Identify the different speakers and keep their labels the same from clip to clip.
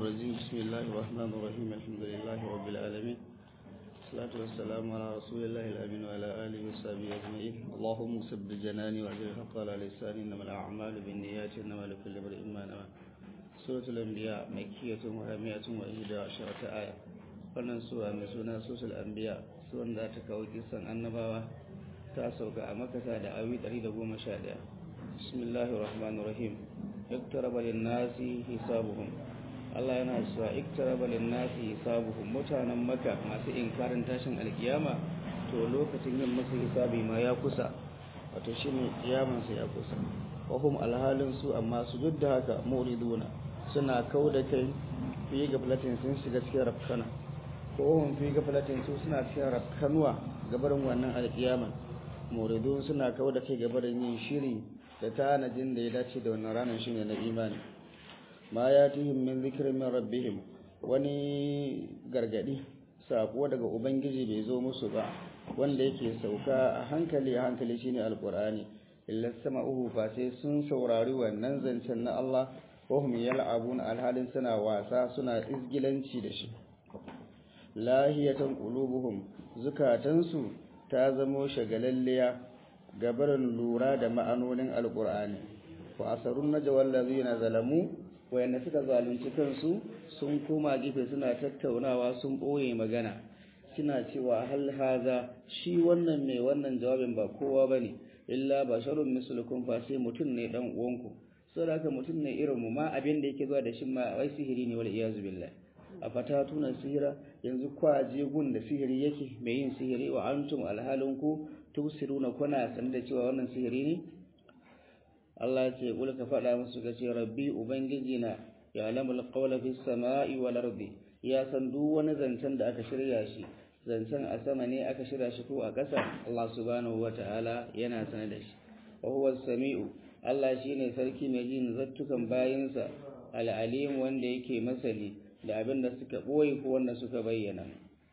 Speaker 1: الرجيم بسم الله الرحمن الرحيم الحمد لله رب العالمين الصلاة والسلام على رسول الله الأمين وعلى آله وصحبه أجمعين اللهم سب جناني وأجل الحق على لساني إنما الأعمال بالنيات إنما لكل امرئ ما نوى سورة الأنبياء مكية وهي مئة وإحدى عشرة آية wannan sura mai suna susul anbiya suran da ta kawo kisan annabawa ta sauka a makasa da awi 111 bismillahir rahmanir rahim iktaraba lin-nasi hisabuhum Allah yana cewa iktaraba lin-nasi hisabuhum mutanen maka masu inkarin tashin alkiyama to lokacin yin musu hisabi ma ya kusa wato shine kiyaman sa ya kusa wa hum alhalin su amma su duk da haka muriduna suna kauda kai fi gablatin sun shiga cikin rafkana ko hum fi gafalatin su suna cikin rafkanuwa gabarin wannan alkiyama muridun suna kauda kai gabarin yin shiri da tanajin da ya dace da wannan ranar shine na imani ma ya tihim min zikrin min rabbihim wani gargadi sako daga ubangiji bai zo musu ba wanda yake sauka a hankali a hankali shine alqur'ani illa sama'uhu fa sai sun saurari wannan zancen na Allah wa hum yal'abun alhalin suna wasa suna izgilanci da shi lahiyatan qulubuhum zukatansu ta zamo shagalalliya gabarin lura da ma'anonin alqur'ani wa asarun najwal ladina zalamu wayanda suka zalunci kansu sun koma gefe suna tattaunawa sun boye magana suna cewa hal haza shi wannan mai wannan jawabin ba kowa bane illa basharun mislukum fa sai mutun ne dan uwanku saboda haka mutun ne irin mu ma abin da yake zuwa da shi ma wai sihiri ne wal iyazu billah a fatatuna sihira yanzu kwaje gun da sihiri yake mai yin sihiri wa antum alhalin ku tusiruna kuna san da cewa wannan sihiri ne Allah ce kul ka faɗa musu ka ce rabbi ubangiji na ya lamul qawla fis sama'i wal ardi ya san duk wani zancen da aka shirya shi zancen a sama ne aka shirya shi ko a ƙasa Allah subhanahu wataala yana sanar da shi wa huwa samiu Allah shine sarki mai jin zattukan bayinsa al-alim wanda yake masani da abin da suka ɓoye ko wanda suka bayyana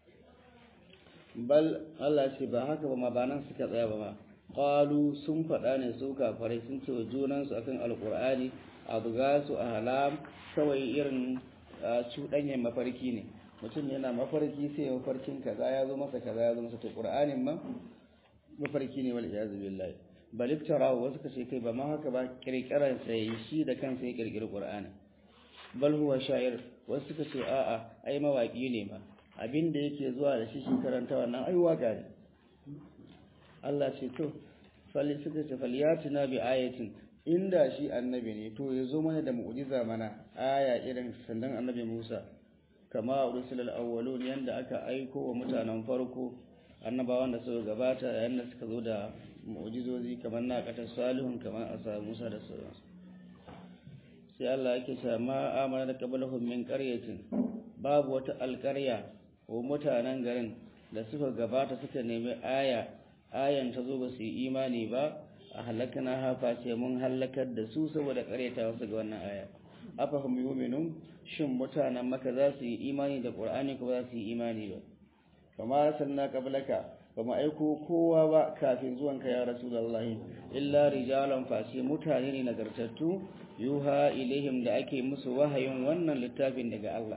Speaker 1: bal Allah ce ba haka ba ma ba nan suka tsaya ba ma qalu sun faɗa ne su kafarai sun ce wa junansu akan alqur'ani abgasu ahlam kawai irin cuɗanyen mafarki ne mutum yana mafarki sai mafarkin kaza ya zo masa kaza ya zo masa to qur'anin ma mafarki ne wal iyaz billahi bal iftara wasu kace kai ba ma haka ba kirkiran sai shi da kansa ya kirkiri qur'ani bal huwa sha'ir wasu suka ce a'a ai mawaki ne ma abin da yake zuwa da shi shi karanta wannan ai waka ne Allah ce to fali suka ce falyatina bi ayatin inda shi annabi ne to ya zo mana da mu'jiza mana aya irin sandan annabi Musa kama ursilal awwalun yanda aka aiko wa mutanen farko annabawan da suka gabata yanda suka zo da mu'jizozi kamar na katar salihun kamar asa Musa da sauransu sai Allah yake cewa ma amana da qablahum min qaryatin babu wata alƙarya ko mutanen garin da suka gabata suka nemi aya ayan ta zo ba su yi imani ba a halakana hafa sai mun halakar da su saboda ƙaryata wasu ga wannan aya afahum yu'minun shin mutanen maka za su yi imani da qur'ani ko ba za su yi imani ba kama sanna qablaka ba mu aiko kowa ba kafin zuwanka ya rasulullahi illa rijalan fashe mutane ne nagartattu yuha ilaihim da ake musu wahayin wannan littafin daga Allah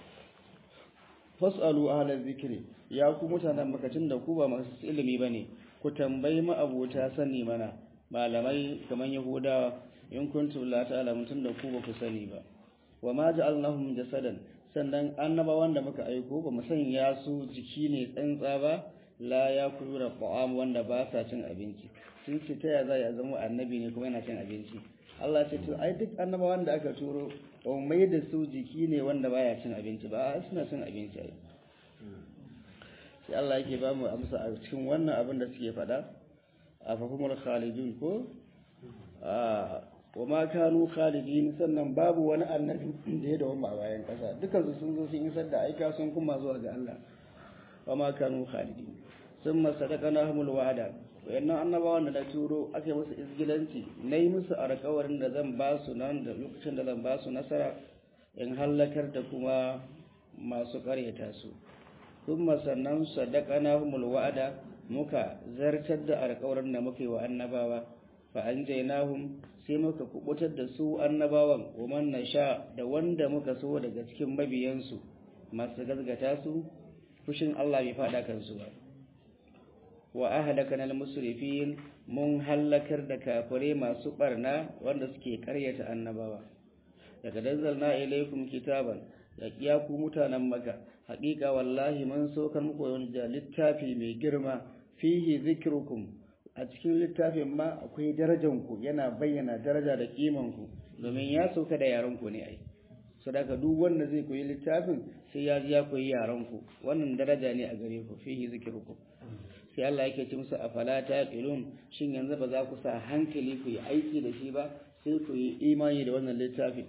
Speaker 1: fasalu ahlal zikri ya ku mutanen makacin da ku ba masu ilimi bane ku tambayi ma abota sani mana malamai kaman yahudawa in kuntum la ta'lamun tun da ku ba ku sani ba wa ma ja'alnahum jasadan sannan annabawan da muka aiko ba mu sanya su jiki ne tsantsa ba la ya kula ta'am wanda ba sa cin abinci sun ce ta ya za ya zama annabi ne kuma yana cin abinci Allah ce to ai duk annabawan da aka turo ba mai da su jiki ne wanda baya cin abinci ba suna cin abinci ai sai Allah yake ba mu amsa a cikin wannan abin da suke faɗa a fahimul khalidun ko a wa ma kanu khalidin sannan babu wani annabi da ya dawo a bayan ƙasa dukansu sun zo sun isar da aika sun kuma zuwa ga Allah wa ma kanu khalidin sun masadaqanahumul wa'ada wayannan annabawan da na turo aka musu izgilanci nayi musu alƙawarin da zan ba su nan da lokacin da zan ba su nasara in halakar da kuma masu ƙaryata su kuma sannan sadaqanahumul wa'ada muka zartar da alƙawarin da muka yi wa annabawa fa anjaynahum sai muka kubutar da su annabawan wa man nasha da wanda muka so daga cikin mabiyansu masu gazgata su fushin Allah bai fada kansu ba wa ahlakana al-musrifin mun hallakar da kafire masu barna wanda suke karyata annabawa daga danzalna ilaykum kitaban ya kiya ku mutanen maka haƙiƙa wallahi mun saukar muku wani littafi mai girma fihi zikrukum a cikin littafin ma akwai darajanku yana bayyana daraja da kimanku domin ya sauka da yaranku ne ai sadaka duk wanda zai koyi littafin sai ya ji ya koyi yaranku wannan daraja ne a gare ku fihi zikrukum sai Allah yake ce musu afala taqilun shin yanzu ba za ku sa hankali ku yi aiki da shi ba sai ku yi imani da wannan littafin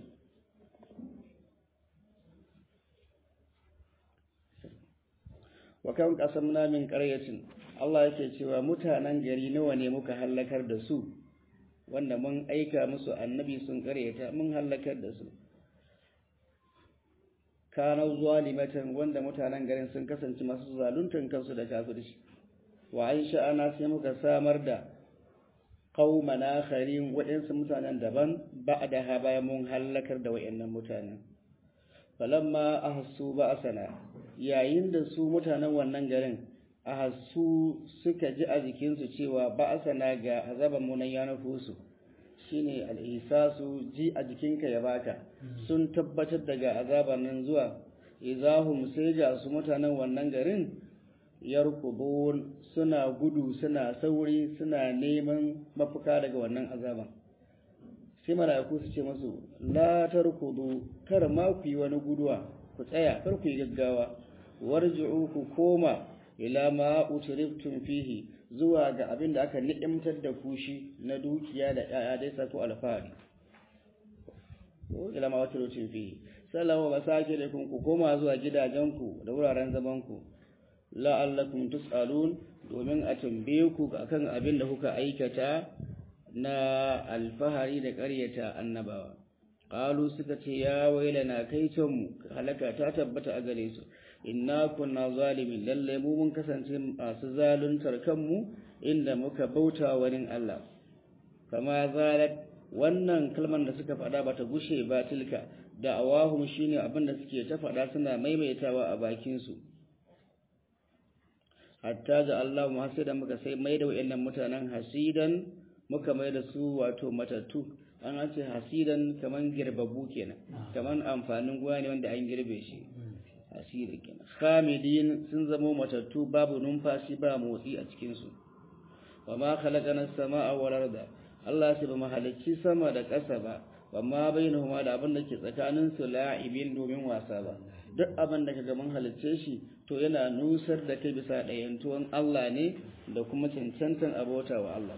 Speaker 1: wa kan qasamna min qaryatin Allah yake cewa mutanen gari nawa ne muka hallakar da su wanda mun aika musu annabi sun karyata mun hallakar da su kana zalimatan wanda mutanen garin sun kasance masu zaluntan kansu da kafirci wa aisha ana sai muka samar da qauman akharin waɗansu mutanen daban ba'da ha bayan mun hallakar da wayannan mutanen falamma ahassu ba'sana yayin da su mutanen wannan garin ahassu suka ji a jikinsu cewa ba'sana ga azaban mu nan ya nufusu shine al-ihsasu ji a jikinka ya baka sun tabbatar daga azaban nan zuwa izahum sai ga su mutanen wannan garin yarkubun suna gudu suna sauri suna neman mafuka daga wannan azaban sai mala'iku su ce masu la tarkudu kar ma ku yi wani guduwa ku tsaya kar ku yi gaggawa warji'u ku koma ila ma utriftum fihi zuwa ga abin da aka ni'imtar da ku shi na dukiya da ƴaƴa dai sako alfahari ila ma utriftum fihi sallahu masakinukum ku koma zuwa gidajenku da wuraren zamanku la'allakum tus'alun domin a tambaye ku akan abin da kuka aikata na alfahari da ƙaryata annabawa qalu suka ce ya wailana kai mu halaka ta tabbata a gare su inna kunna zalimin lalle mu mun kasance masu zaluntar kanmu inda muka bauta wani Allah kama zalat wannan kalmar da suka faɗa bata gushe ba tilka da awahum shine abin da suke ta faɗa suna maimaitawa a bakin su hatta da Allah mu hasida muka sai mai da wayannan mutanen hasidan muka mai da su wato matattu an ce hasidan kaman girbabu kenan kaman amfanin gona ne wanda an girbe shi hasida kenan khamidin sun zama matattu babu numfashi ba motsi a cikin su wa ma khalaqana as-samaa wal arda Allah sai ba mahalicci sama da ƙasa ba wa ma bainahuma da abin da ke tsakanin su la'ibin domin wasa ba duk abin da kaga mun halicce shi to yana nusar da kai bisa ɗayantuwan Allah ne da kuma cancantan abota wa Allah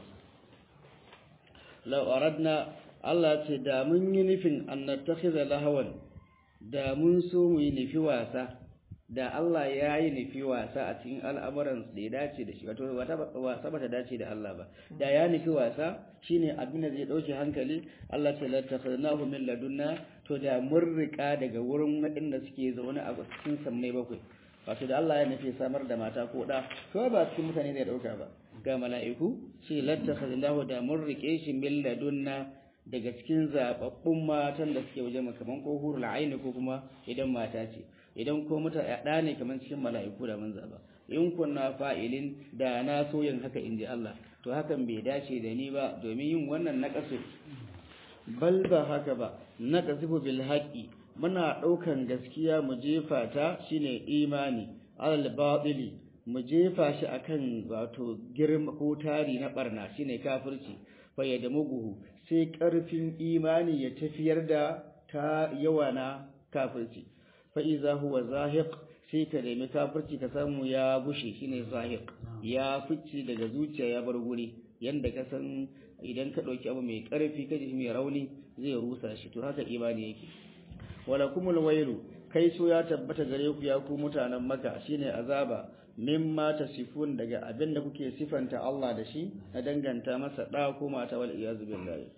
Speaker 1: law aradna Allah ce da mun yi nufin an nattakhidha lahawan da mun so mu yi nufi wasa da Allah ya yi nufi wasa a cikin al'amuran da ya dace da shi wato wasa ba ta dace da Allah ba da ya nufi wasa shine abin da zai dauke hankali Allah ce la takhadnahu min ladunna to da mun rika daga wurin waɗanda suke zaune a cikin sammai bakwai wato da Allah ya nufi samar da mata ko da to ba cikin mutane zai dauka ba ga mala'iku shi la takhadnahu da mun rike shi min ladunna daga cikin zababbun matan da suke waje kaman ko hurul aini ko kuma idan mata ce idan ko muta ɗa ne kaman cikin mala'iku da mun zaba in kunna fa'ilin da na so yin haka inji Allah to hakan bai dace da ni ba domin yin wannan naqasu bal ba haka ba naqasifu bil haqqi muna daukan gaskiya mu jefa ta shine imani alal batili mu jefa shi akan wato girma ko tari na barna shine kafirci fayyada muguhu sai ƙarfin imani ya tafiyar da ta yawa na kafirci fa'iza huwa zahiq sai ka nemi kafirci ka samu ya bushe shine zahiq ya fice daga zuciya ya bar guri yanda ka san idan ka ɗauki abu mai ƙarfi ka ji mai rauni zai rusa shi to haka imani yake wala kumul wailu kai so ya tabbata gare ku ya ku mutanen maka shine azaba mimma tasifun daga abin da kuke sifanta Allah da shi na danganta masa da ko mata wal iyaz billahi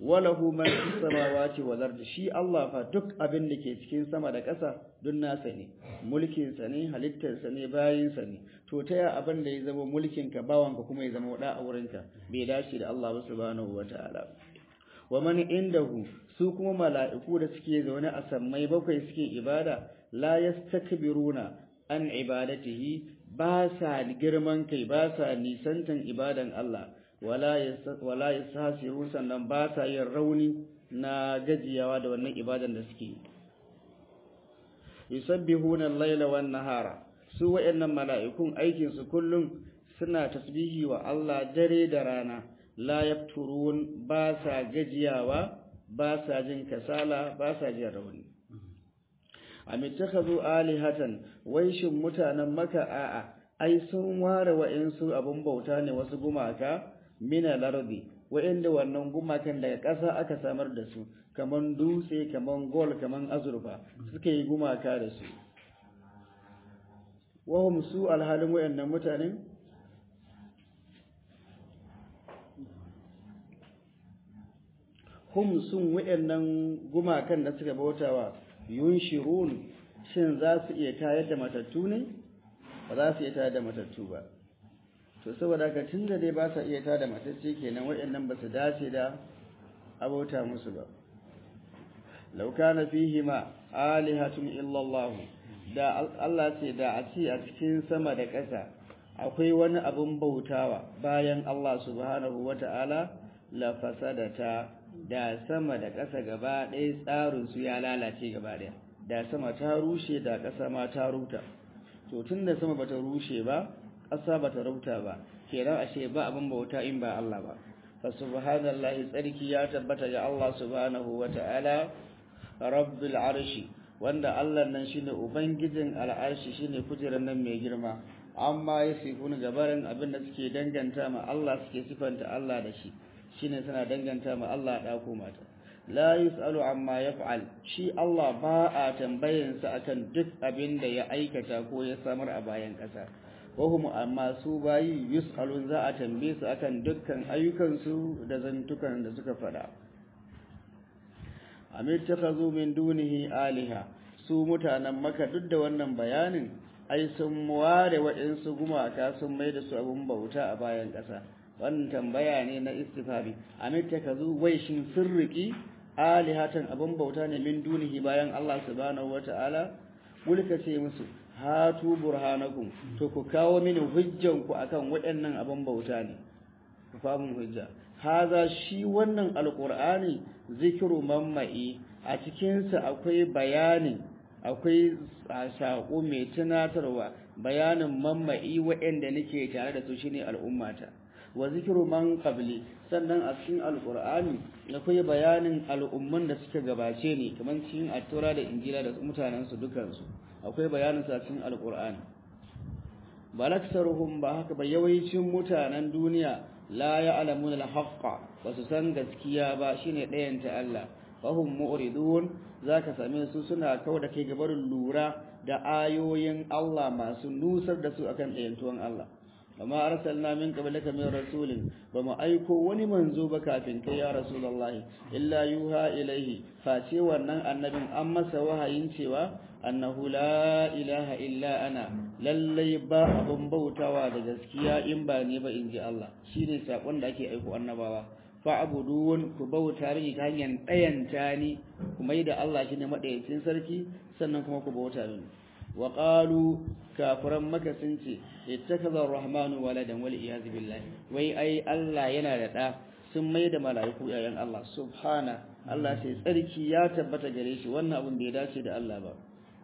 Speaker 1: walahu man fis samawati wal ardi shi Allah fa duk abin da ke cikin sama da ƙasa duk nasa ne mulkin sa ne halittar sa ne bayin sa ne to ta ya abin da ya zama mulkin ka bawan ka kuma ya zama wada a wurin ka bai dace da Allah subhanahu wataala wa man indahu su kuma mala'iku da suke zaune a sammai bakwai suke ibada la yastakbiruna an ibadatihi ba sa girman kai ba sa nisantan ibadan Allah wala yasasiru sannan ba sa yin rauni na gajiyawa da wannan ibadan da suke yusabbihuna al-laila wan nahara su wayannan mala'ikun aikin su kullum suna tasbihi wa Allah dare da rana la yafturun ba sa gajiyawa ba sa jin kasala ba sa jin rauni amittakhadhu alihatan wai shin mutanen maka a'a ai sun ware wa'insu abun bauta ne wasu gumaka mina lardi wa'inda wannan gumakan daga ƙasa aka samar da su kaman dutse kaman gol kaman azurfa suka yi gumaka da su wahum su alhalin wa'annan mutanen hum sun wa'annan gumakan da suka bautawa yunshirun shin za su iya tayar da matattu ne ba za su iya tayar da matattu ba to saboda haka tunda dai ba sa iya tayar da matacce kenan waɗannan ba su dace da abota musu ba law kana fihi ma alihatun illa Allah da Allah ce da a ce a cikin sama da ƙasa akwai wani abun bautawa bayan Allah subhanahu wata'ala la fasadata da sama da ƙasa gaba ɗaya tsarinsu ya lalace gaba ɗaya da sama ta rushe da ƙasa ma ta ruta to tun da sama bata rushe ba ƙasa bata ruta ba kenan ashe ba abin bauta in ba Allah ba fa subhanallahi tsarki ya tabbata ga Allah subhanahu wata'ala rabbil arshi wanda Allah nan shine ubangijin al'arshi shine kujeran nan mai girma amma yasifun gabarin abin da suke danganta ma Allah suke sifanta Allah da shi shine suna danganta ma Allah da ko mata la yusalu amma yaf'al shi Allah ba a tambayin sa akan duk abin da ya aikata ko ya samar a bayan kasa wahum amma su bayi yusalun za a tambaye su akan dukkan ayyukan su da zantukan da suka fada amir takhazu min dunihi aliha su mutanen maka duk da wannan bayanin ai sun ware waɗansu gumaka sun mai da su abun bauta a bayan ƙasa wannan tambaya ne na istifari amitta ka zo wai shin sirriki alihatan abun bauta ne min dunihi bayan Allah subhanahu wata'ala mulka ce musu hatu burhanakum to ku kawo mini hujjan ku akan waɗannan abun bauta ne ku famun hujja haza shi wannan alqur'ani zikiru mamma'i a cikin sa akwai bayani akwai saƙo mai tunatarwa bayanin mamma'i waɗanda nake tare da su shine al'ummata wa zikiru man qabli sannan a cikin alqur'ani akwai bayanin al'umman da suka gabace ne kamar cikin at-taura da injila da mutanen su dukan su akwai bayanin sa cikin alqur'ani balaksaruhum ba haka ba yawancin mutanen duniya la ya'lamuna al-haqqa ba su san gaskiya ba shine ɗayan ta Allah fahum mu'ridun zaka same su suna kauda kai gabarin lura da ayoyin Allah masu nusar da su akan ɗayantuwan Allah amma arsalna min qablaka min rasulin bama aiko wani manzo ba kafin kai ya rasulullahi illa yuha ilaihi face wannan annabin an masa wahayin cewa annahu la ilaha illa ana lallai ba abun bautawa da gaskiya in ba ne ba inji Allah shine sakon da ake aiko annabawa fa'budun ku bauta mini ta hanyar ɗayanta ni kuma da Allah shine madayacin sarki sannan kuma ku bauta mini wa qalu kafiran maka sun ce ittakaza ar-rahmanu waladan wal iyaz billahi wai ai Allah yana da da sun mai da mala'iku yayan Allah subhana Allah sai tsarki ya tabbata gare shi wannan abun bai dace da Allah ba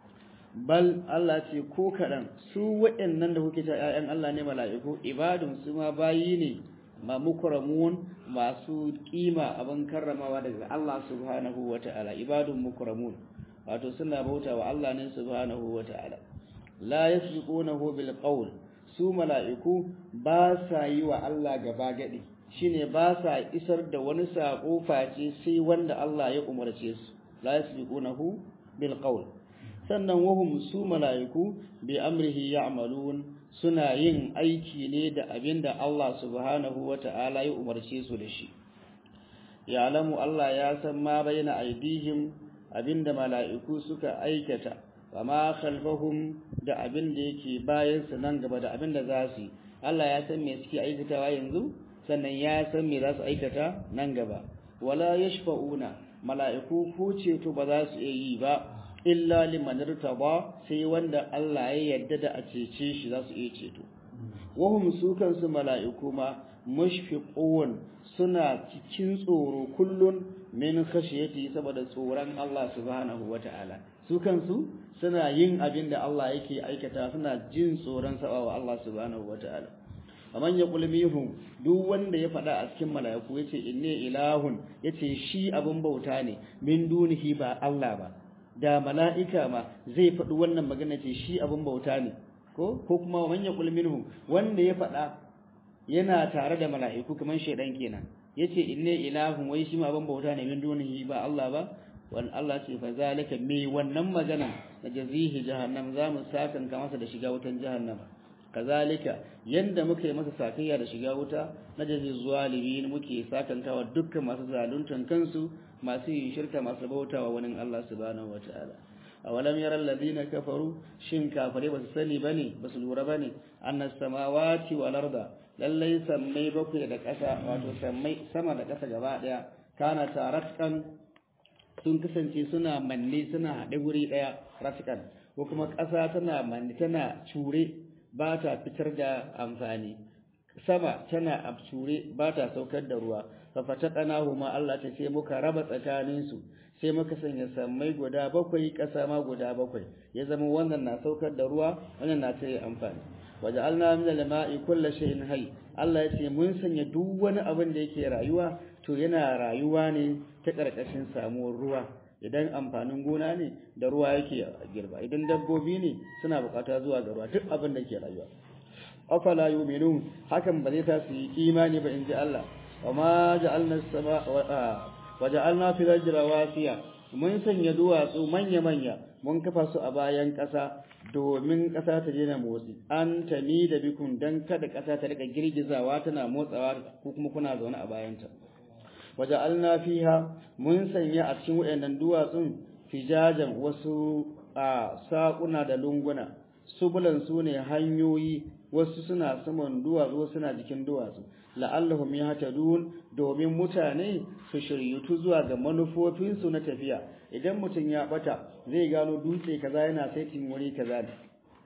Speaker 1: bal Allah ce ko kadan su waɗannan da kuke ta yayan Allah ne mala'iku ibadun su ma bayi ne ma mukramun masu kima abin karramawa daga Allah subhanahu wata'ala ibadun mukramun wato suna bauta wa Allah ne subhanahu wata'ala la yasbiqunahu bil qawl su mala'iku ba sa yi wa Allah gaba gadi shine ba sa isar da wani sako face sai wanda Allah ya umarce su la yasbiqunahu bil qawl sannan wahum su mala'iku bi amrihi ya'malun suna yin aiki ne da abinda Allah subhanahu wata'ala ya umarce su da shi ya'lamu Allah ya san ma baina aidihim abinda mala'iku suka aikata wa ma khalfahum da abinda yake bayan su nan gaba da abinda za su yi Allah ya san me suke aikatawa yanzu sannan ya san me za su aikata nan gaba wala yashfa'una mala'iku ko ceto ba za su iya yi ba illa liman irtaba sai wanda Allah ya yarda da a cece shi za su iya ceto wahum su kansu mala'iku ma mushfiqun suna cikin tsoro kullun min khashiyati saboda tsoron Allah subhanahu wata'ala su kansu suna yin abin da Allah yake aikata suna jin tsoron sabawa Allah subhanahu wata'ala amman ya kulmihum duk wanda ya faɗa a cikin mala'iku yace inni ilahun yace shi abin bauta ne min dunihi ba Allah ba da mala'ika ma zai faɗi wannan magana ce shi abin bauta ne ko ko kuma man ya kulminhu wanda ya faɗa yana tare da mala'iku kaman shedan kenan yace inni ilahun wai shi ma abin bauta ne min dunihi ba Allah ba wal Allah ce fa zalika me wannan magana na jazihi jahannam za mu sakan ka masa da shiga wutan jahannama kazalika yanda muka yi masa sakayya da shiga wuta na jazi zalimin muke sakantawa dukkan masu zaluntan kansu masu yin shirka masu bautawa wani Allah subhanahu wataala awalam yara alladhina kafaru shin kafare basu sani bane basu lura bane annas samawati wal arda lallai sammai bakwai da ƙasa wato sammai sama da ƙasa gaba daya kana taratkan sun kasance suna manne suna haɗe guri ɗaya raskan ko kuma ƙasa tana manne tana cure ba ta fitar da amfani sama tana absure ba ta saukar da ruwa fa fataqanahu ma Allah ta ce muka raba tsakanin su sai muka sanya sammai guda bakwai ƙasa ma guda bakwai ya zama wannan na saukar da ruwa wannan na ta amfani waja'alna min al-ma'i kulli shay'in hayy Allah ya ce mun sanya duk wani abin da yake rayuwa to yana rayuwa ne ta karkashin samuwar ruwa idan amfanin gona ne da ruwa yake girba idan dabbobi ne suna bukata zuwa ga ruwa duk abin da ke rayuwa afala yu'minun hakan ba zai ta su yi imani ba inji Allah wama ja'alna as-sama wa ja'alna fil ardi rawasiya mun sanya duwatsu manya manya mun kafa su a bayan ƙasa domin ƙasa ta daina motsi an tani da bikun dan kada ƙasa ta rika girgizawa tana motsawa ko kuma kuna zaune a bayanta waja'alna fiha mun sanya a cikin wayannan duwatsun fijajan wasu a saƙuna da lunguna subulan su ne hanyoyi wasu suna saman duwatsu wasu suna jikin duwatsu la'allahum yahtadun domin mutane su shiryutu zuwa ga manufofinsu na tafiya idan mutum ya bata zai gano dutse kaza yana saitin wuri kaza ne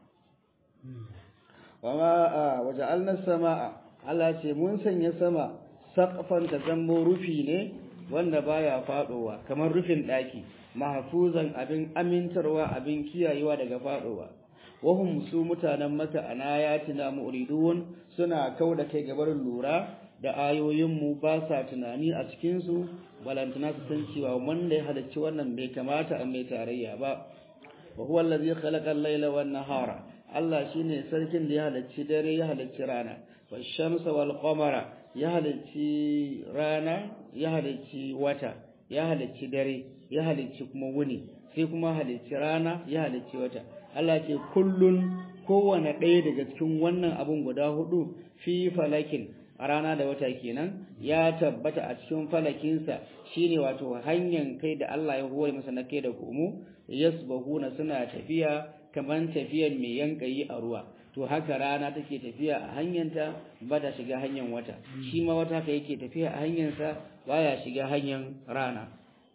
Speaker 1: wama waja'alna samaa Allah ce mun sanya sama saqfan ta zambo rufi ne wanda baya fadowa kamar rufin daki mahfuzan abin amintarwa abin kiyayewa daga fadowa wahum su mutanen maka anayatina mu'ridun suna kauda kai gabar lura da ayoyin mu ba sa tunani a cikin su balantana su san cewa wanda ya halicci wannan bai kamata a mai tarayya ba wa huwa allazi khalaqa al-laila wan nahara Allah shine sarkin da ya halicci dare ya halicci rana wash-shamsa wal qamara ya halicci rana ya halicci wata ya halicci dare ya halicci kuma wuni sai kuma halicci rana ya halicci wata Allah ce kullun kowane ɗaya daga cikin wannan abun guda hudu fi falakin a rana da wata kenan ya tabbata a cikin falakinsa shine wato hanyar kai da Allah ya hore masa na kai da komo yasbahuna suna tafiya kaman tafiyar mai yankayi a ruwa to haka rana take tafiya a hanyarta ba ta shiga hanyar wata shi ma wata ka yake tafiya a hanyarsa baya shiga hanyar rana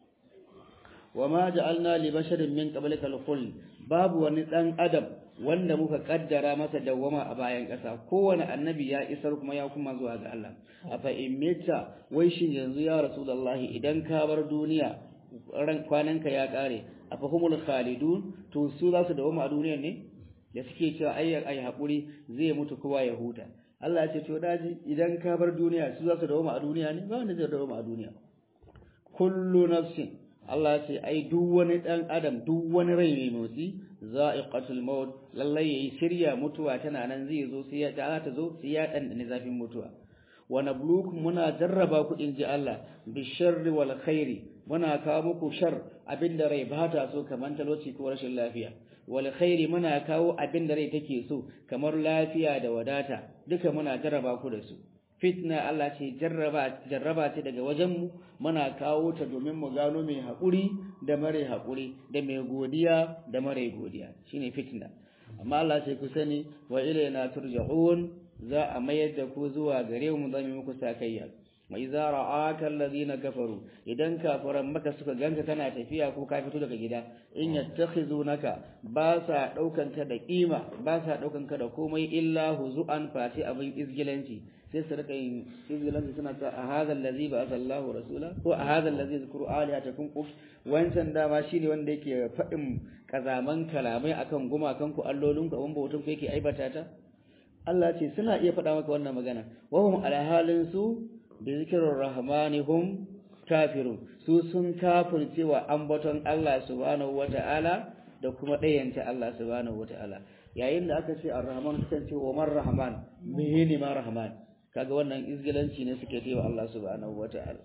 Speaker 1: wa ma ja'alna li basharin min qablika al-khuld babu wani dan adam wanda muka kaddara masa dawwama a bayan ƙasa kowane annabi ya isar kuma ya kuma zuwa ga Allah afa imita wai shin yanzu ya rasulullahi idan ka bar duniya ran kwananka ya kare afa humul khalidun to su za su dawwama a duniyar ne da suke cewa ai ai hakuri zai mutu kowa ya huta Allah ya ce to daji idan ka bar duniya su za su dawwama a duniya ne ba wanda zai dawwama a duniya kullu nafsin Allah ce ai duk wani dan adam duk wani rai mai motsi za'iqatul maut lallai yayi shirya mutuwa tana nan zai zo sai ya ta ta zo sai ya dan zafin mutuwa wa nabluukum muna jarraba ku in ji Allah bi sharri wal khairi muna kawo muku shar abinda rai ba ta so kamar talauci ko rashin lafiya wal khairi muna kawo abinda rai take so kamar lafiya da wadata duka muna jarraba ku da su fitna Allah ce jarraba jarraba ce daga wajen mu muna kawo ta domin mu gano mai haƙuri da mare haƙuri da mai godiya da mare godiya shine fitna amma Allah ce ku sani wa ilayna turja'un za a mayar da ku zuwa gare mu zamu muku sakayya wa idza ra'aka alladhina kafaru idan kafiran maka suka ganka kana tafiya ko ka fito daga gida in yattakhizunaka ba sa daukan ka da kima ba sa daukan ka da komai illa huzu'an fati abin izgilanci sai su rika yin izgilanci suna ta a hadha allazi ba'atha Allahu rasula ko a hadha allazi zikru alihatakum uf wancan dama shine wanda yake faɗin kazaman kalamai akan gumakan ku allolin ku abin bautan ku yake aibata ta Allah ce suna iya faɗa maka wannan magana wahum ala halin su bi zikrir rahmani hum kafirun su sun kafirce wa ambaton Allah subhanahu wata'ala da kuma ɗayanta Allah subhanahu wata'ala yayin da aka ce ar-rahman sukan ce wa man rahman menene ma rahman kaga wannan izgilanci ne suke cewa Allah subhanahu wata'ala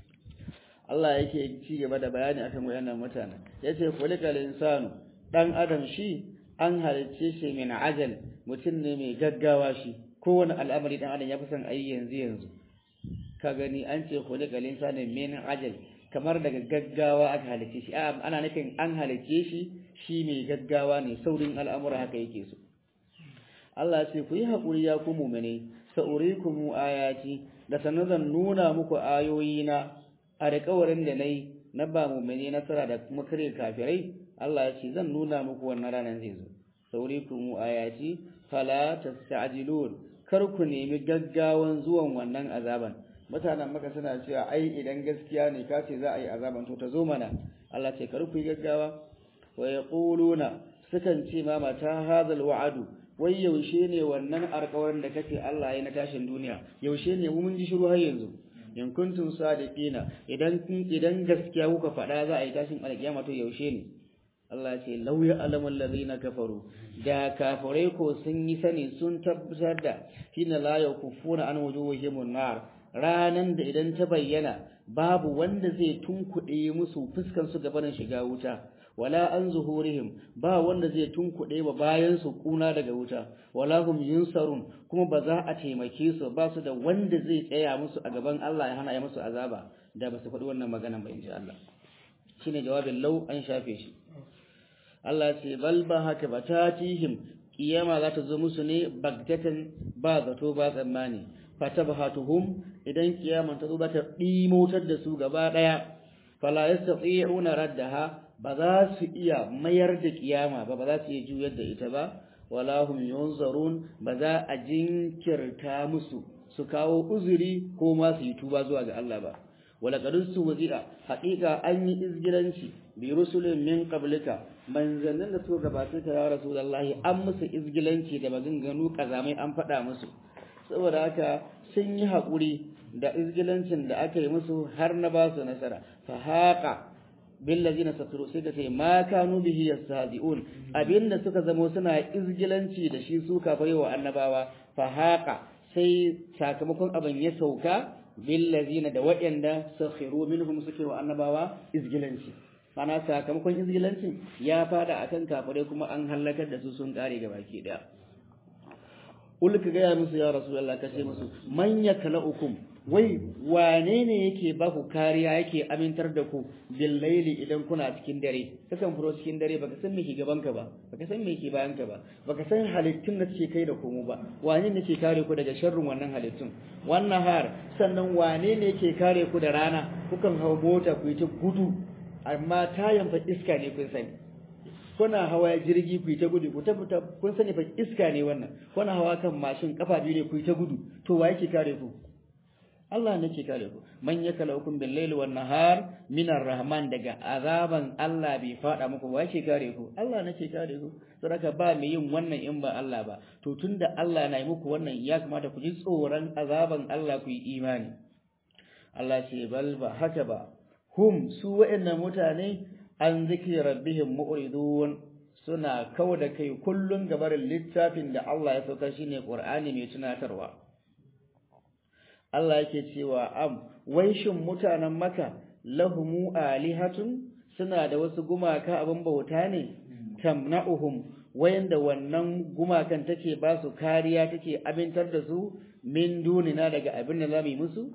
Speaker 1: Allah yake ci gaba da bayani akan wayannan mutanen yace kulikal insanu dan adam shi an halicce shi min ajal mutum ne mai gaggawa shi kowane al'amari dan adam ya fi son ayi yanzu yanzu ka gani an ce kulikal insanu min ajal kamar daga gaggawa aka halicce shi ana nufin an halicce shi shi mai gaggawa ne saurin al'amura haka yake so Allah ce ku yi haƙuri ya ku mumene sa'urikum ayati da sanar zan nuna muku ayoyina a alƙawarin da nayi na ba mumene nasara da kuma kare kafirai Allah ya ce zan nuna muku wannan ranar zai zo sa'urikum ayati fala tasta'jilun kar ku nemi gaggawan zuwan wannan azaban mutanen maka suna cewa ai idan gaskiya ne ka ce za a yi azaban to ta zo mana Allah ce kar ku yi gaggawa wa yaquluna sukan ce ma mata hadal wa'adu wai yaushe ne wannan alƙawarin da kake Allah ya na tashin duniya yaushe ne mu mun ji shiru har yanzu in kuntum sadiqina idan idan gaskiya kuka faɗa za a yi tashin alƙiyama to yaushe ne Allah ya ce law ya'lamu allazina kafaru da kafirai ko sun yi sani sun tabbatar da hina la yakufuna an wujuhihim nar ranan da idan ta bayyana babu wanda zai tunkuɗe musu fuskan su gabanin shiga wuta wala an zuhurihim ba wanda zai tunkuɗe ba bayan su kuna daga wuta wala hum yunsarun kuma ba za a taimake su ba su da wanda zai tsaya musu a gaban Allah ya hana ya musu azaba da ba su faɗi wannan maganan ba inji Allah shine jawabin lau an shafe shi Allah ce bal ba haka ba tatihim kiyama za ta zo musu ne bagdatan ba zato ba tsammani fatabhatuhum idan kiyama ta zo za ta dimotar da su gaba daya fala yastati'una raddaha ba za su iya mayar da kiyama ba ba za su iya juyar da ita ba wala hum yunzarun ba za a jinkirta musu su kawo uzuri ko ma su yi tuba zuwa ga Allah ba wala qadus wazira haqiqa an yi izgiranci bi rusulin min qablika manzannin da suka gabata ka ya rasulullahi an musu izgilanci da maganganu kazamai an faɗa musu saboda haka sun yi haƙuri da izgilancin da aka yi musu har na ba su nasara fa haqa billazina sakiru sai ka ce ma kanu bihi yastahzi'un abinda suka zamo suna izgilanci da shi su kafare wa annabawa fa haqa sai sakamakon abin ya sauka billazina da waɗanda sakhiru minhum suke wa annabawa izgilanci mana sakamakon izgilancin ya fada akan kafare kuma an halakar da su sun kare ga baki daya ulka gaya musu ya rasulullah kace musu man yaklaukum wai wane ne yake ba ku kariya yake amintar da ku billaili idan kuna cikin dare kakan furo cikin dare baka san me ke gaban ka ba baka san me ke bayan ka ba baka san halittun da suke kai da komo ba wane ne ke kare ku daga sharrin wannan halittun wannan har sannan wane ne ke kare ku da rana kukan hau mota ku yi ta gudu amma tayan fa iska ne kun sani kuna hawa jirgi ku yi ta gudu ku tabbata kun sani fa iska ne wannan kuna hawa kan mashin kafa biyu ne ku yi ta gudu to wa yake kare ku Allah ne ke kare ku man yakalaukum bil layli wan nahar min rahman daga azaban Allah bai fada muku wa yake kare ku Allah ne ke kare ku saboda ba mai yin wannan in ba Allah ba to tunda Allah na yi muku wannan ya kamata ku ji tsoron azaban Allah ku yi imani Allah ce bal ba haka ba hum su wa'annan mutane an zikri rabbihim mu'ridun suna kawo da kai kullun gabarin littafin da Allah ya sauka shine Qur'ani mai tunatarwa Allah yake cewa am wai shin mutanen maka lahumu alihatun suna da wasu gumaka abin bauta ne tamna'uhum wayanda wannan gumakan take ba su kariya take amintar da su min dunina daga abin da zamu yi musu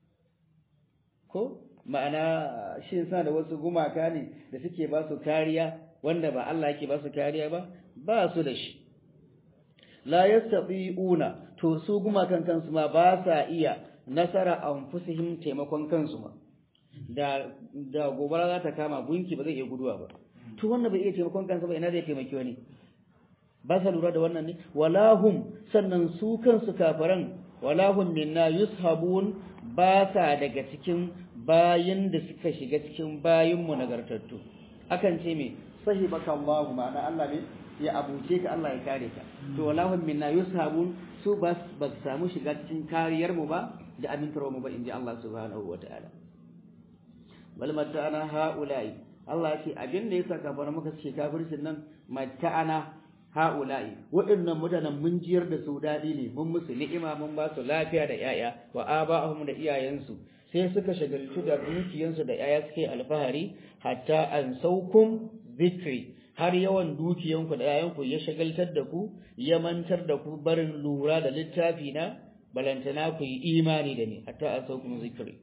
Speaker 1: ko ma'ana shin sa da wasu gumaka ne da suke ba su kariya wanda ba Allah yake ba su kariya ba ba su da shi la yastati'una to su gumakan kansu ma ba sa iya nasara anfusihim taimakon kansu ma da da gobara za ta kama gunki ba zai iya guduwa ba to wannan bai iya taimakon kansa ba ina zai taimaki wani ba sa lura da wannan ne walahum sannan su kansu kafaran walahum minna yushabun ba sa daga cikin bayin da suka shiga cikin bayin mu nagartattu akan ce me sahibaka Allah ma'ana Allah ne ya abuce ka Allah ya kare ka to walahum minna yushabun su ba ba samu shiga cikin kariyar mu ba da amintarwa mu ba inji Allah subhanahu wataala bal mata'ana haula'i Allah ya ce abin da yasa kafara muka ce kafircin nan mata'ana haula'i waɗannan mutanen mun jiyar da su daɗi ne mun musu ni'ima mun ba su lafiya da yaya wa aba'ahum da iyayensu sai suka shagaltu da dukiyansu da yaya suke alfahari hatta an saukum zikri har yawan dukiyanku da yayanku ya shagaltar da ku ya mantar da ku barin lura da littafi na balantana ku yi imani da ni hatta an saukum zikri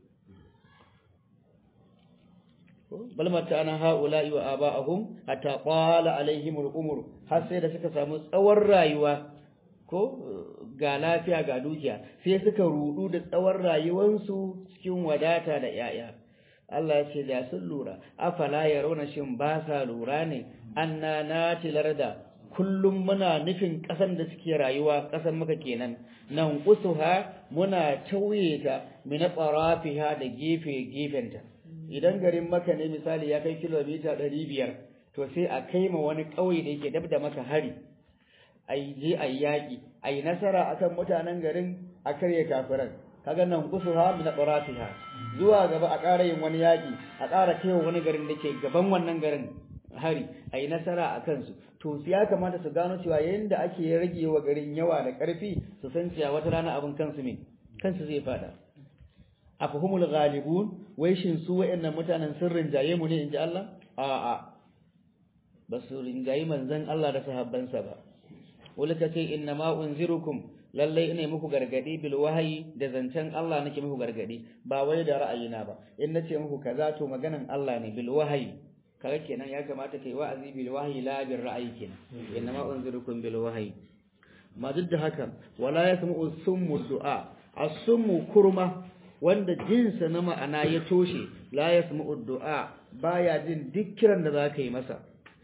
Speaker 1: bal mata'ana ha'ula'i wa aba'ahum hatta qala alaihim al-umur har sai da suka samu tsawon rayuwa ko ga lafiya ga dukiya sai suka rudu da tsawon rayuwansu cikin wadata da yaya Allah ya ce da sun lura afala yarawna shin ba sa lura ne anna natilar da kullum muna nufin ƙasan da suke rayuwa ƙasan muka kenan nan usuha muna tauye ta min tsarafiha da gefe gefenta idan garin maka ne misali ya kai kilomita ɗari biyar to sai a kai ma wani ƙauye da yake dab da maka hari a je a yaƙi a yi nasara akan mutanen garin a karya kafiran kaga nan kusuha min qarafiha zuwa gaba a ƙara yin wani yaƙi a ƙara kai wani garin da ke gaban wannan garin hari a yi nasara a kansu to ya kamata su gano cewa yayin da ake rage wa garin yawa da ƙarfi su san cewa wata rana abin kansu ne kansu zai fada afahumul ghalibun wai shin su wayannan mutanen sun rinjaye mu ne inji Allah a a ba su rinjaye manzon Allah da sahabbansa ba wala kace inna ma unzirukum lallai ina muku gargadi bil wahayi da zancen Allah nake muku gargadi ba wai da ra'ayina ba in nace muku kaza to maganan Allah ne bil wahayi kaga kenan ya kamata kai wa'azi bil wahayi la bil ra'ayi kenan inna ma unzirukum bil wahayi ma duk da haka wala yasma'u summu du'a as-summu kurma wanda jinsa na ma'ana ya toshe la yasma'u du'a baya jin duk kiran da zaka yi masa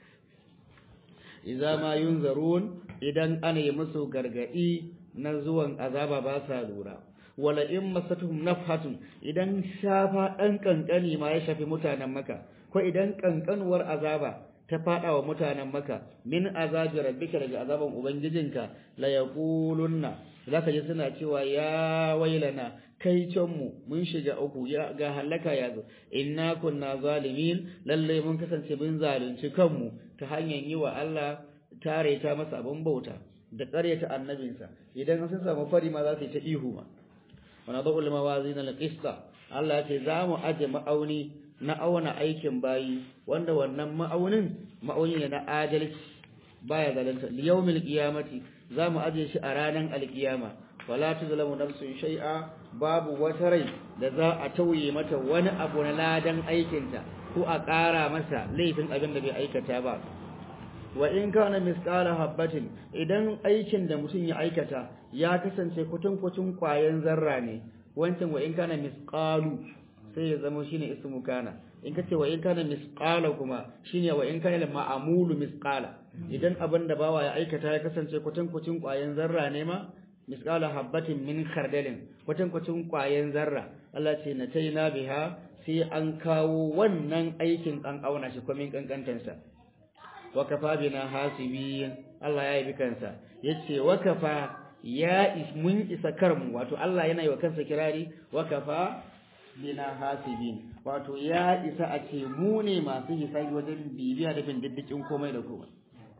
Speaker 1: idza ma yunzarun idan ana yi musu gargadi na zuwan azaba ba sa lura wala in masatuhum nafhatun idan shafa dan kankani ma ya shafi mutanen maka ko idan kankanuwar azaba ta fada wa mutanen maka min azabi rabbika daga azaban ubangijinka la yaqulunna zaka ji suna cewa ya wailana kai can mu mun shiga uku ya ga halaka ya zo inna kunna zalimin lalle mun kasance mun zalunci kanmu ta hanyar yi wa Allah tare ta masa abin bauta da ƙaryata annabinsa idan sun samu fari ma za su yi ta ihu ma wa nadhu al-mawazin al-qista Allah ce za mu aje ma'auni na auna aikin bayi wanda wannan ma'aunin ma'auni ne na adalci baya zalunta liyawmil qiyamati za mu aje shi a ranar alkiyama wala tuzlamu nafsun shay'a babu wata rai da za a tauye mata wani abu na ladan aikinta ko a ƙara masa laifin abin da bai aikata ba wa in kana misqala habbatin idan aikin da mutum ya aikata ya kasance kutun kutun kwayan zarra ne wancan wa in kana misqalu sai ya zama shine ismu kana in kace wa in kana misqala kuma shine wa in kana ma'amulu misqala idan abin da bawa ya aikata ya kasance kutun kutun kwayan zarra ne ma misqala habbatin min khardalin kutun kutun kwayan zarra Allah ce na taina biha sai an kawo wannan aikin an auna shi komin kankantansa wakafa bina hasibin Allah ya yi kansa yace wakafa ya mun isa karmu wato Allah yana yi wa kansa kirari wakafa bina hasibin wato ya isa a ce mu ne masu hisabi wajen bibiya da bin diddikin komai da komai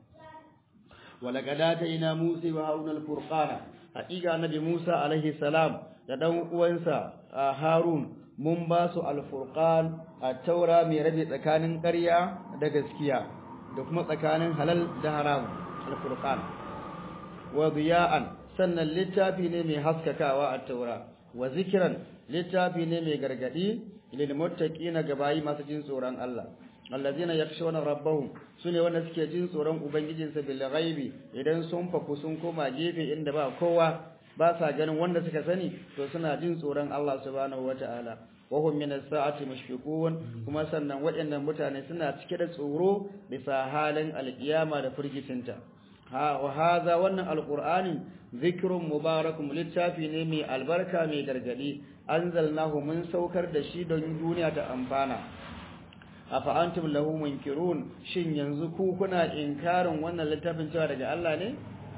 Speaker 1: walaqad atayna musa wa haruna al-furqana haqiqa annabi musa alaihi salam da dan uwansa harun mun ba su al-furqan at-taura mai rabe tsakanin ƙarya da gaskiya da kuma tsakanin halal da haram al-furqan wa diya'an sannan littafi ne mai haskakawa a taura wa zikran littafi ne mai gargadi lil muttaqina gabayi masu jin tsoron Allah allazina yakshawna rabbahum sune wanda suke jin tsoron ubangijinsa bil ghaibi idan sun faku sun koma gefe inda ba kowa ba sa ganin wanda suka sani to suna jin tsoron Allah subhanahu wataala wa hum min as-sa'ati mushfiqun kuma sannan waɗannan mutane suna cike da tsoro bisa halin alkiyama da firgicinta ha wa hadha wannan alqur'ani zikrun mubarakun littafi ne mai albarka mai gargadi anzalnahu mun saukar da shi don duniya ta amfana afa antum lahu munkirun shin yanzu ku kuna inkarin wannan littafin cewa daga Allah ne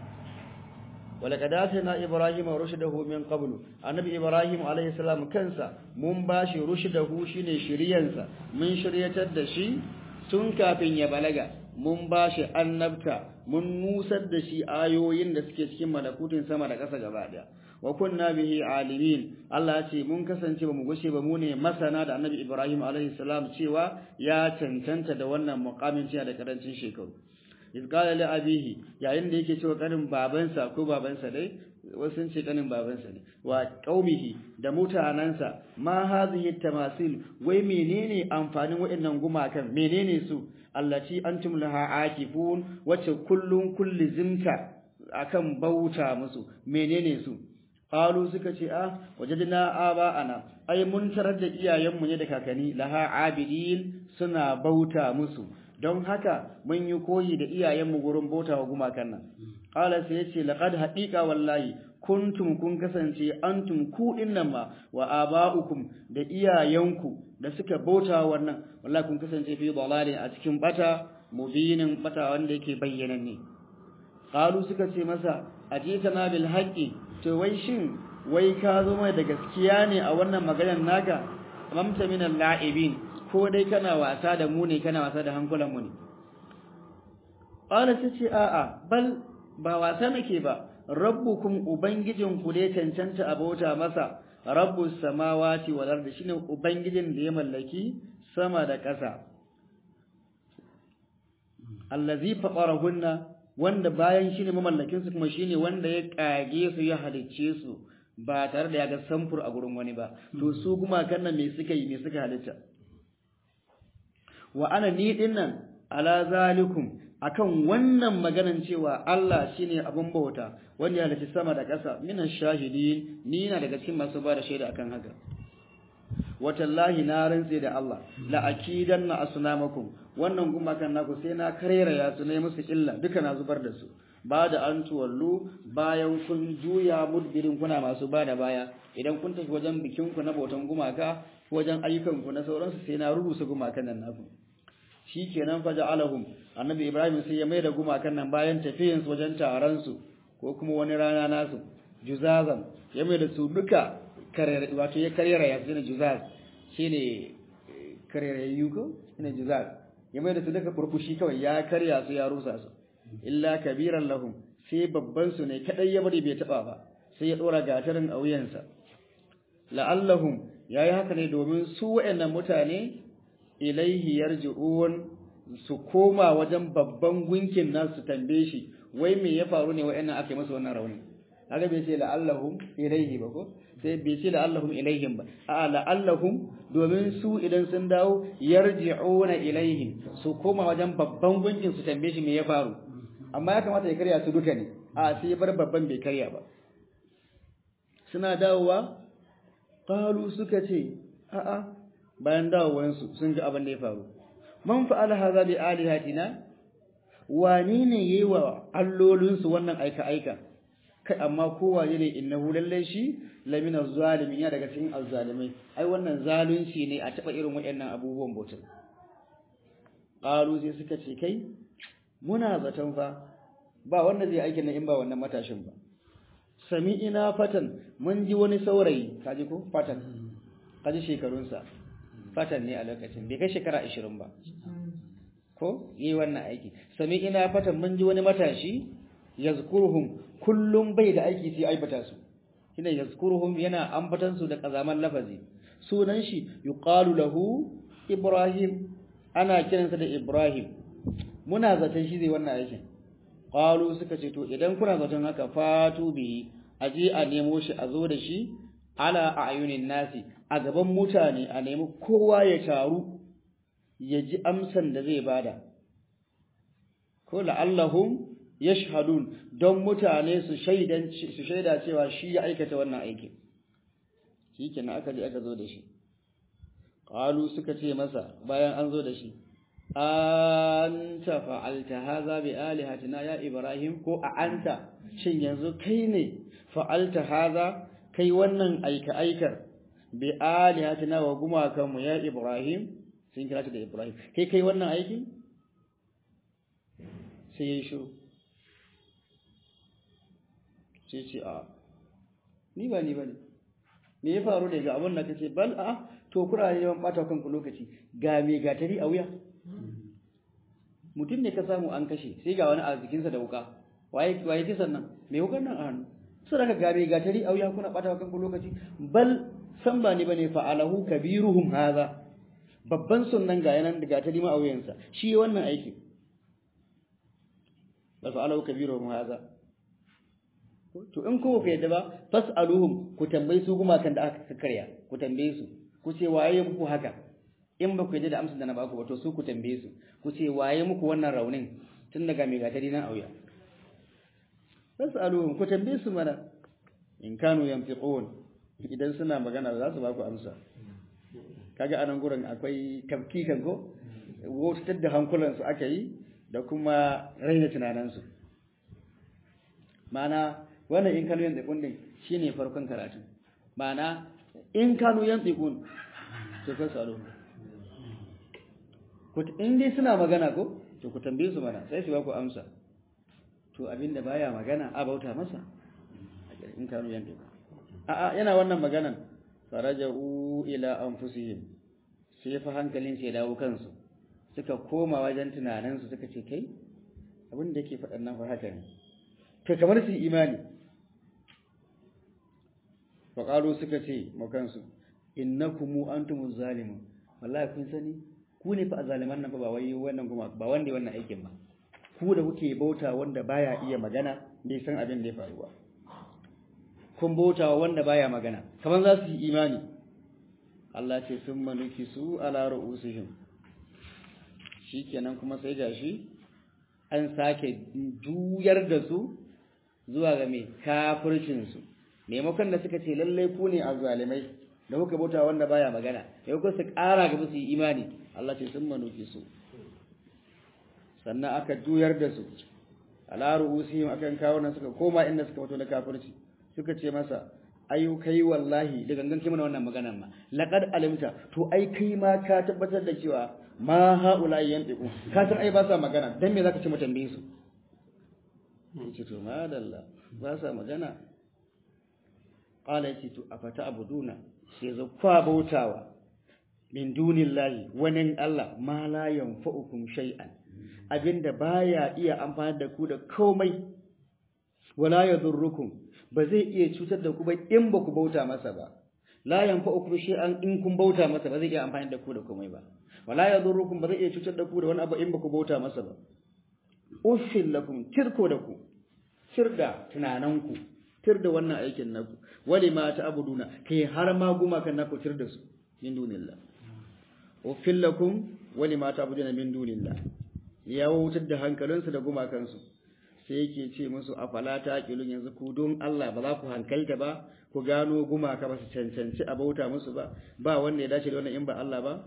Speaker 1: walaqad atayna ibrahima rushdahu min qablu annabi ibrahim alayhi salam kansa mun bashi rushdahu shine shiriyansa mun shiryatar da shi tun kafin ya balaga mun bashi annabta mun nusar da shi ayoyin da suke cikin malakutin sama da ƙasa gaba daya wa kunna bihi alimin Allah ya ce mun kasance ba mu gushe ba mu ne masana da Annabi Ibrahim alaihi salam cewa ya cancanta da wannan muqamin cewa da karancin shekaru iz qala li abihi yayin da yake cewa kanin babansa ko babansa dai wasu sun ce kanin babansa ne wa qaumihi da mutanansa ma hadhihi tamasil wai menene amfanin waɗannan gumakan menene su allati antum laha akifun wacce kullun kulli zimta akan bauta musu menene su qalu suka ce ah wajadna aba ana ai mun tarar da iyayenmu ne da kakanni laha abidin suna bauta musu don haka mun yi koyi da iyayenmu gurin bauta wa gumakan nan qala sai yace laqad haqiqa wallahi kuntum kun kasance antum ku dinnan ma wa aba'ukum da iyayenku da suka bauta wannan wallahi kun kasance fi dalalin a cikin bata mubinin bata wanda yake bayyananne qalu suka ce masa ajitana bil haqqi to wai shin wai ka zo mai da gaskiya ne a wannan maganar naka mamta min al-la'ibin ko dai kana wasa da mu ne kana wasa da hankulan mu ne qala tace a'a bal ba wasa nake ba rabbukum ubangijin ku dai cancanta abota masa rabbus samawati wal ardi shine ubangijin da ya mallaki sama da ƙasa allazi faqarahunna wanda bayan shine mamallakin su kuma shine wanda ya kage su ya halicce su ba tare da ya ga samfur a gurin wani ba to su kuma kannan me suka yi me suka halitta wa ana ni dinnan ala zalikum akan wannan maganan cewa Allah shine abun bauta wanda ya halicci sama da ƙasa minan shahidin ni na daga cikin masu ba da shaida akan haka watallahi na rantse da Allah la akidanna asnamakum wannan gumakan naku sai na karera ya su ne musu illa duka na zubar da su ba da an tuwallu bayan kun juya mudbirin kuna masu ba da baya idan kun tafi wajen bikin ku na bautan gumaka wajen ayyukan ku na sauransu sai na rubuta gumakan nan naku shikenan fa ja'alahum annabi ibrahim sai ya mai da gumakan nan bayan tafiyin su wajen taron su ko kuma wani rana nasu juzazan ya mai da su duka wato ya karyara ya zina juzaz shine karyarayyu ko shine juzaz ya mai da su duka furfushi kawai ya karya su ya rusa su illa kabiran lahum sai babban su ne kadai ya bari bai taba ba sai ya dora gatarin a wuyansa la'allahum yayi haka ne domin su wayannan mutane ilaihi yarji'un su koma wajen babban gunkin nasu tambaye shi wai me ya faru ne wayannan aka yi masa wannan rauni haka bai ce la'allahum ilaihi ba ko sai bai ce la'allahum ilaihim ba a la'allahum domin su idan sun dawo yarji'una ilaihim su koma wajen babban gunkin su tambaye shi me ya faru amma ya kamata ya karya su duka ne a sai bar babban bai karya ba suna dawowa qalu suka ce a'a bayan dawowansu sun ga abin da ya faru man fa'ala hadha bi alihatina wani ne yayi wa allolinsu wannan aika aika kai amma kowa ne innahu lallai shi lamina zalimin ya daga cikin azzalimai ai wannan zalunci ne a taba irin waɗannan abubuwan bautar qalu sai suka ce kai muna zaton fa ba wanda zai aikin nan in ba wannan matashin ba sami'ina fatan mun ji wani saurayi kaji ko fatan kaji shekarunsa fatan ne a lokacin bai kai shekara 20 ba ko yi wannan aiki sami'ina fatan mun ji wani matashi yazkuruhum kullum bai da aiki sai aibata su shine yazkuruhum yana ambatan su da kazaman lafazi sunan shi yuqalu lahu ibrahim ana kiransa da ibrahim muna zaton shi zai wannan aikin qalu suka ce to idan kuna zaton haka fatu bi aje a nemo shi a zo da shi ala ayunin nasi a gaban mutane a nemi kowa ya taru ya ji amsan da zai bada ko la'allahum yashhadun don mutane su shaidan su shaida cewa shi ya aikata wannan aikin shikenan aka je aka zo da shi qalu suka ce masa bayan an zo da shi anta fa'alta hadha bi alihatina ya ibrahim ko a anta shin yanzu kai ne fa'alta hadha kai wannan aika aikar bi alihatina wa gumakan mu ya ibrahim sun kira ta da ibrahim kai kai wannan aiki sai ya shiru sai ce a ni ba ni bane me ya faru ne ga abin da kace bal a to kuna yawan bata kanku lokaci ga me gatari a wuya mutum ne ka samu an kashe sai ga wani a jikinsa da wuka waye waye kisan nan me wukan nan a hannu sai daga ga me gatari a wuya kuna bata kanku lokaci bal san ba ni bane fa'alahu kabiruhum hadha babban sunnan ga yanan da gatari ma a wuyansa shi wannan aikin bal fa'alahu kabiruhum hadha to in ko ku yadda ba fas'aluhum ku tambayi su gumakan da aka karya ku tambaye su ku ce waye muku haka in ba ku yadda da amsar da na baku ba to su ku tambaye su ku ce waye muku wannan raunin tun daga mai gatari nan auya fas'aluhum ku tambaye su mana in kanu yanfiqun idan suna magana za su baku amsa kaga anan gurin akwai tafkikan ko wutar da hankulansu aka yi da kuma raina tunaninsu ma'ana wannan in kanu yantiqun din shine farkon karatu ma'ana in kanu yantiqun to fa salo ku in dai suna magana ko to ku tambaye su mana sai su ba ku amsa to abinda baya magana a bauta masa in kanu yantiqun a a yana wannan maganan faraja'u ila anfusihim sai fa hankalin sai dawo kansu suka koma wajen tunaninsu suka ce kai abin da yake faɗan nan fa haka ne to kamar su imani faƙalo suka ce makansu innakum antumuz zalimun wallahi kun sani ku ne fa a zaliman nan fa ba wai wannan kuma ba wanda wannan aikin ba ku da kuke bauta wanda baya iya magana bai san abin da ya faru ba kun bauta wanda baya magana kamar za su yi imani Allah ce sun manuki su ala ru'usihim shikenan kuma sai gashi an sake juyar da su zuwa ga mai kafircinsu maimakon da suka ce lallai ku ne a zalimai da kuka bauta wanda baya magana maimakon su ƙara gaba su yi imani Allah ce sun manuki su sannan aka juyar da su alaru usihim akan kawo nan suka koma inda suka fito na kafirci suka ce masa ayu kai wallahi da gangan kai mana wannan maganar ma laqad alimta to ai kai ma ka tabbatar da cewa ma haula yantiqu ka san ai ba sa magana dan me zaka ce mu tambaye su yace to madalla ba sa magana qala yace to afata abuduna sai zo kwa bautawa min dunillahi wani Allah ma la yanfa'ukum shay'an abinda baya iya amfani da ku da komai wala yadurrukum ba zai iya cutar da ku ba in ba ku bauta masa ba la yanfa'ukum shay'an in kun bauta masa ba zai iya amfani da ku da komai ba wala yadurrukum ba zai iya cutar da ku da wani abu in ba ku bauta masa ba uffil lakum tirko da ku tirda tunananku tirda wannan aikin naku wali ma ta'buduna kai har ma gumakan naku tirda su min dunillah uffil lakum wali ma ta'buduna min dunillah ya wutar da hankalinsu da gumakansu sai yake ce musu afala taqilun yanzu ku don Allah ba za ku hankalta ba ku gano gumaka ba su cancanci a bauta musu ba ba wanda ya dace da wannan in ba Allah ba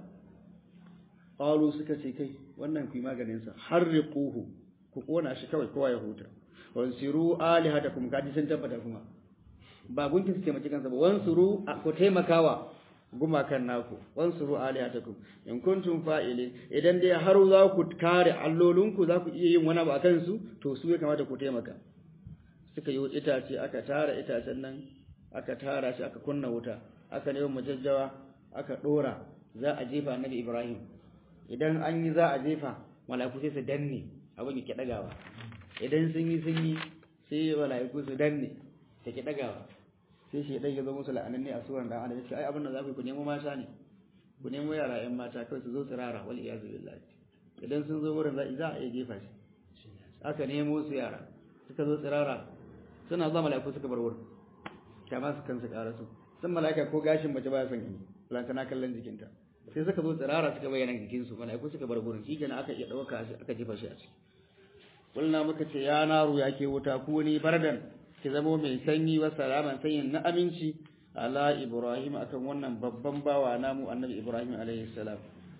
Speaker 1: qalu suka ce kai wannan ku yi maganin sa harriquhu ku kona shi kawai kowa ya huta wansiru alihatakum kaji sun tabbata kuma ba gunkin su taimaki kansa ba wansuru ku taimakawa gumakan naku wansuru alihatakum in kuntum fa'ilin idan dai har za ku kare allolinku za ku iya yin wani abu akan su to su ya kamata ku taimaka suka yi itace aka tara itacen nan aka tara shi aka kunna wuta aka nemi majajjawa aka dora za a jefa annabi Ibrahim idan an yi za a jefa mala'iku sai su danne abin yake dagawa idan sun yi sun yi sai mala'iku su danne take dagawa sai shi dan ya zo musu la'ananne a suran dan adam sai ai abin da za ku yi ku nemo mata ne ku nemo yara ƴan mata kai su zo su rara wal iyazu billahi idan sun zo wurin za a iya jefa shi aka nemo su yara suka zo tsirara suna zuwa mala'iku suka bar wurin kama su kansu ƙara su san mala'ika ko gashin mace ba san gani lantana kallon jikinta sai suka zo tsirara suka bayyana jikinsu mala'iku suka bar wurin shi kenan aka iya ɗauka aka jefa shi a ciki kulna muka ce ya naru ya ke wuta ku ni bardan ki zamo mai sanyi wa salaman sanyin na aminci ala ibrahim akan wannan babban bawa namu annabi ibrahim alaihi salam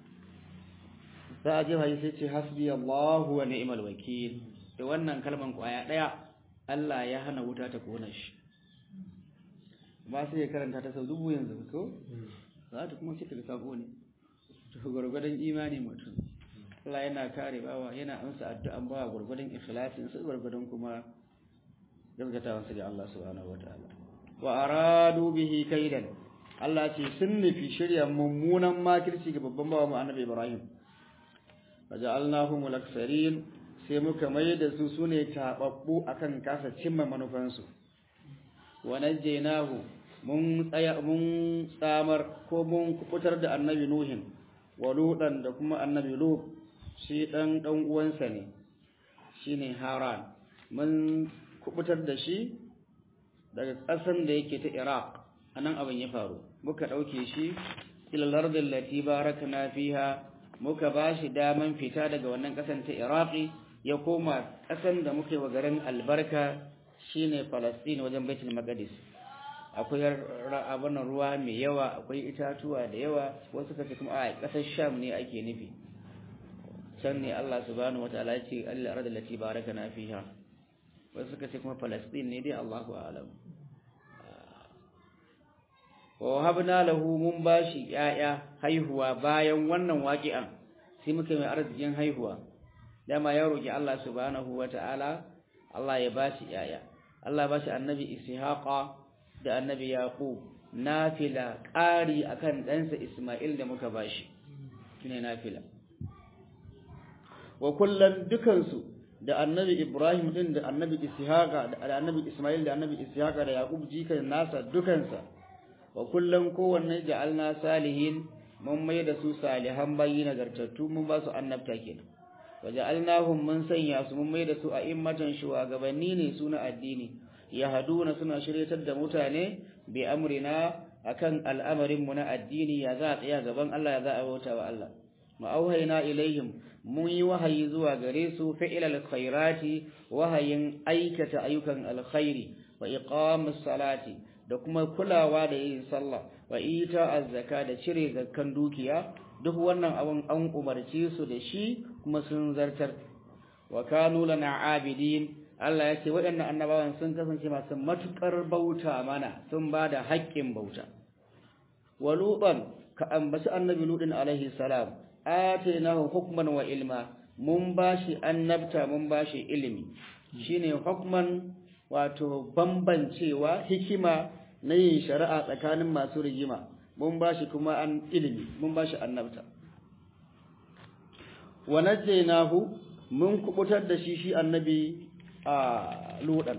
Speaker 1: za a jefa sai ce hasbi allah wa ni'mal wakil da wannan kalman kwaya daya Allah ya hana wuta ta kona shi ba sai ya karanta ta sau dubu yanzu ko za ta kuma cika da sabo ne to gwargwadon imani mutum Allah yana kare bawa yana amsa addu'an bawa gurgurdan ikhlasin sai gurgurdan kuma gaskatawan sa ga Allah subhanahu wataala wa aradu bihi kaidan Allah ce sun nufi shirya mummunan makirci ga babban bawa mu annabi Ibrahim faja'alnahum al-aksarin sai muka mai da su sune tababbu akan kasa cimma manufansu wa najjaynahu mun tsaya mun tsamar ko mun kubutar da annabi nuhin wa ludan da kuma annabi lut shi ɗan ɗan uwansa ne shi ne haran mun kubutar da shi daga ƙasan da yake ta iraq a nan abin ya faru muka ɗauke shi ilalar da lati barakna fiha muka ba shi daman fita daga wannan ƙasan ta iraqi ya koma ƙasan da muka yi wa garin albarka shine falastin wajen baitul maqdis akwai abin ruwa mai yawa akwai itatuwa da yawa wasu kace kuma a ƙasar sham ne ake nufi can ne Allah subhanahu wataala ya ce Allah arda lati barakana fiha wasu suka ce kuma Palestine ne dai Allahu a'lam wa wahabna lahu mun bashi yaya haihuwa bayan wannan waqi'an sai muka mai arzikin haihuwa dama ya roki Allah subhanahu wataala Allah ya bashi yaya Allah bashi annabi Ishaqa da annabi Yaqub nafila ƙari akan ɗansa Isma'il da muka bashi shine nafila wa kullum dukansu da annabi Ibrahim din da annabi Ishaqa da annabi Ismail da annabi Ishaqa da Yaqub jikan nasa dukansa wa kullum kowanne ja'alna salihin mun mai da su salihan bayi nagartattu mun ba su annabta kenan wa ja'alnahum mun sanya su mun mai da su a immatan shugabanni ne su na addini yahduna suna shiryatar da mutane bi amrina akan al'amarin mu na addini ya za a tsaya gaban Allah ya za a bauta wa Allah ma'auhaina ilaihim mun yi wahayi zuwa gare su fi'ilal khairati wahayin aikata ayyukan alkhairi wa iqamus salati da kuma kulawa da yin sallah wa ita azzaka da cire zakkan dukiya duk wannan abun an umarce su da shi kuma sun zartar wa kanu lana abidin Allah ya ce waɗannan annabawan sun kasance masu matukar bauta mana sun ba da haƙƙin bauta wa lutan ka ambaci annabi lutin alaihi salam atainahu hukman wa ilma mun bashi annabta mun bashi ilimi shine hukman wato bambancewa hikima na yin shari'a tsakanin masu rigima mun bashi kuma an ilimi mun bashi annabta wa najjaynahu mun kubutar da shi shi annabi a ludan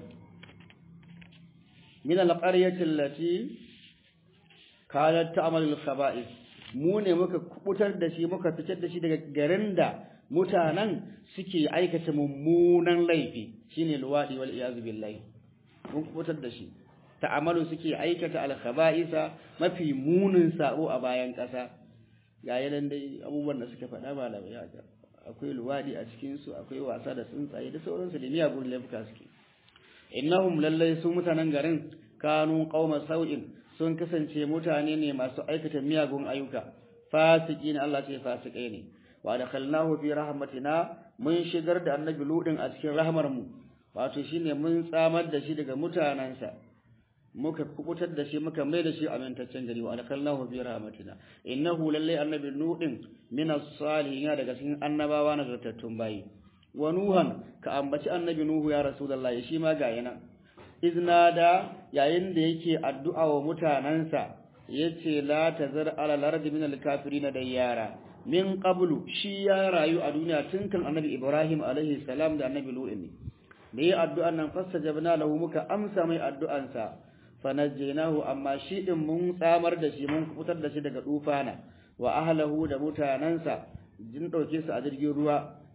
Speaker 1: min alqaryati allati kanat ta'malu al-khaba'ith mu ne muka kubutar da shi muka fitar da shi daga garin da mutanen suke aikata mummunan laifi shine luwadi wal iyaz billahi mun kubutar da shi ta'amalu suke aikata al-khaba'isa mafi munin sabo a bayan kasa ga yanan dai abubuwan da suka faɗa malamai haka akwai luwadi a cikin su akwai wasa da tsuntsaye da sauransu da miyagun laifuka suke innahum lallai su mutanen garin kanu qauma sau'in sun kasance mutane ne masu aikata miyagun ayyuka fasiki ne Allah ce fasikai ne wa dakhalnahu fi rahmatina mun shigar da annabi ludin a cikin rahmar mu wato shine mun tsamar da shi daga mutanansa muka kubutar da shi muka mai da shi amintaccen gari wa dakhalnahu fi rahmatina innahu lallai annabi ludin min as-salihin daga cikin annabawa na zartattun bayi wa nuhan ka ambaci annabi nuhu ya rasulullahi shi ma ga yana iznada yayin da yake addu'a wa mutanansa yace la tazar ala lardi min al-kafirin da yara min qablu shi ya rayu a duniya tun kan annabi ibrahim alaihi salam da annabi lut ne da yi addu'an nan fastajabna lahu muka amsa mai addu'ansa fanajjaynahu amma shi din mun tsamar da shi mun fitar da shi daga dufana wa ahlahu da mutanansa jin dauke su a jirgin ruwa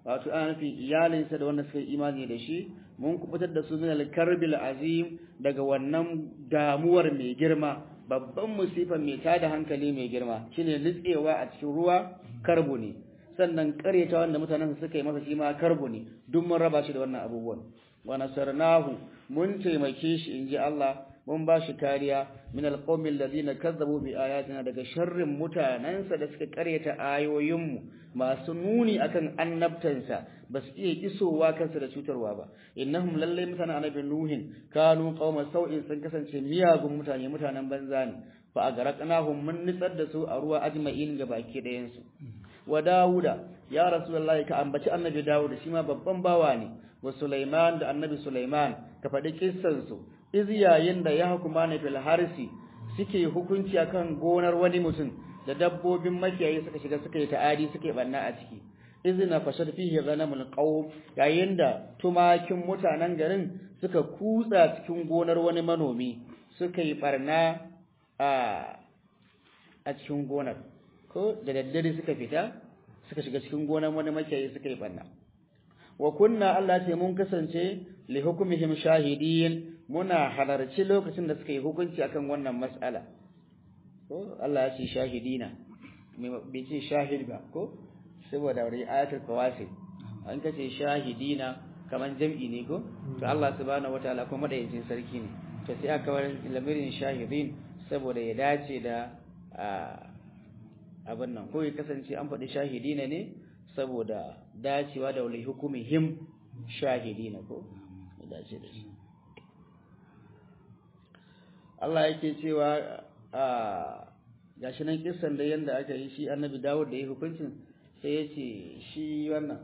Speaker 1: wato ana nufin iyalinsa da wanda suka yi imani da shi mun kubutar da su min al-karbil azim daga wannan damuwar mai girma babban musifa mai tada hankali mai girma shine litsewa a cikin ruwa karbu ne sannan kareta wanda mutanen suka yi masa shi ma karbu ne duk mun raba shi da wannan abubuwan wa nasarnahu mun taimake shi inji Allah mun ba shi kariya min alqawmi alladhina kazzabu bi ayatina daga sharrin mutanansa da suka karyata ayoyinmu masu nuni akan annabtansa ba su iya isowa kansa da cutarwa ba innahum lallai mutanen annabi nuhin kanu qauma sau'in sun kasance miyagun mutane mutanen banza ne fa agaraqnahum mun nitsar da su a ruwa ajma'in ga baki dayan su wa dauda ya rasulullahi ka ambaci annabi dauda shi ma babban bawa ne wa sulaiman da annabi sulaiman ka faɗi kissan su iz yayin da ya hukuma ne fil harsi suke hukunci akan gonar wani mutum da dabbobin makiyayi suka shiga suka yi ta'adi suka yi banna a ciki izina fashad fihi ghanamul qawm yayin da tumakin mutanen garin suka kutsa cikin gonar wani manomi suka yi barna a a cikin gonar ko da daddare suka fita suka shiga cikin gonar wani makiyayi suka yi barna wa kunna Allah ce mun kasance li hukmihim shahidin muna halarci lokacin da suka yi hukunci akan wannan mas'ala ko Allah ya ce shahidina bai ce shahid ba ko saboda wani ayatul kawasi an kace shahidina kaman jam'i ne ko to Allah subhanahu wataala kuma madayacin sarki ne to sai aka bar lamirin shahidin saboda ya dace da abin nan ko ya kasance an faɗi shahidina ne saboda dacewa da wali hukumihim shahidina ko ya dace da shi Allah yake cewa a gashi nan kissan da yanda aka yi shi annabi Dawud da ya hukuncin sai ya ce shi wannan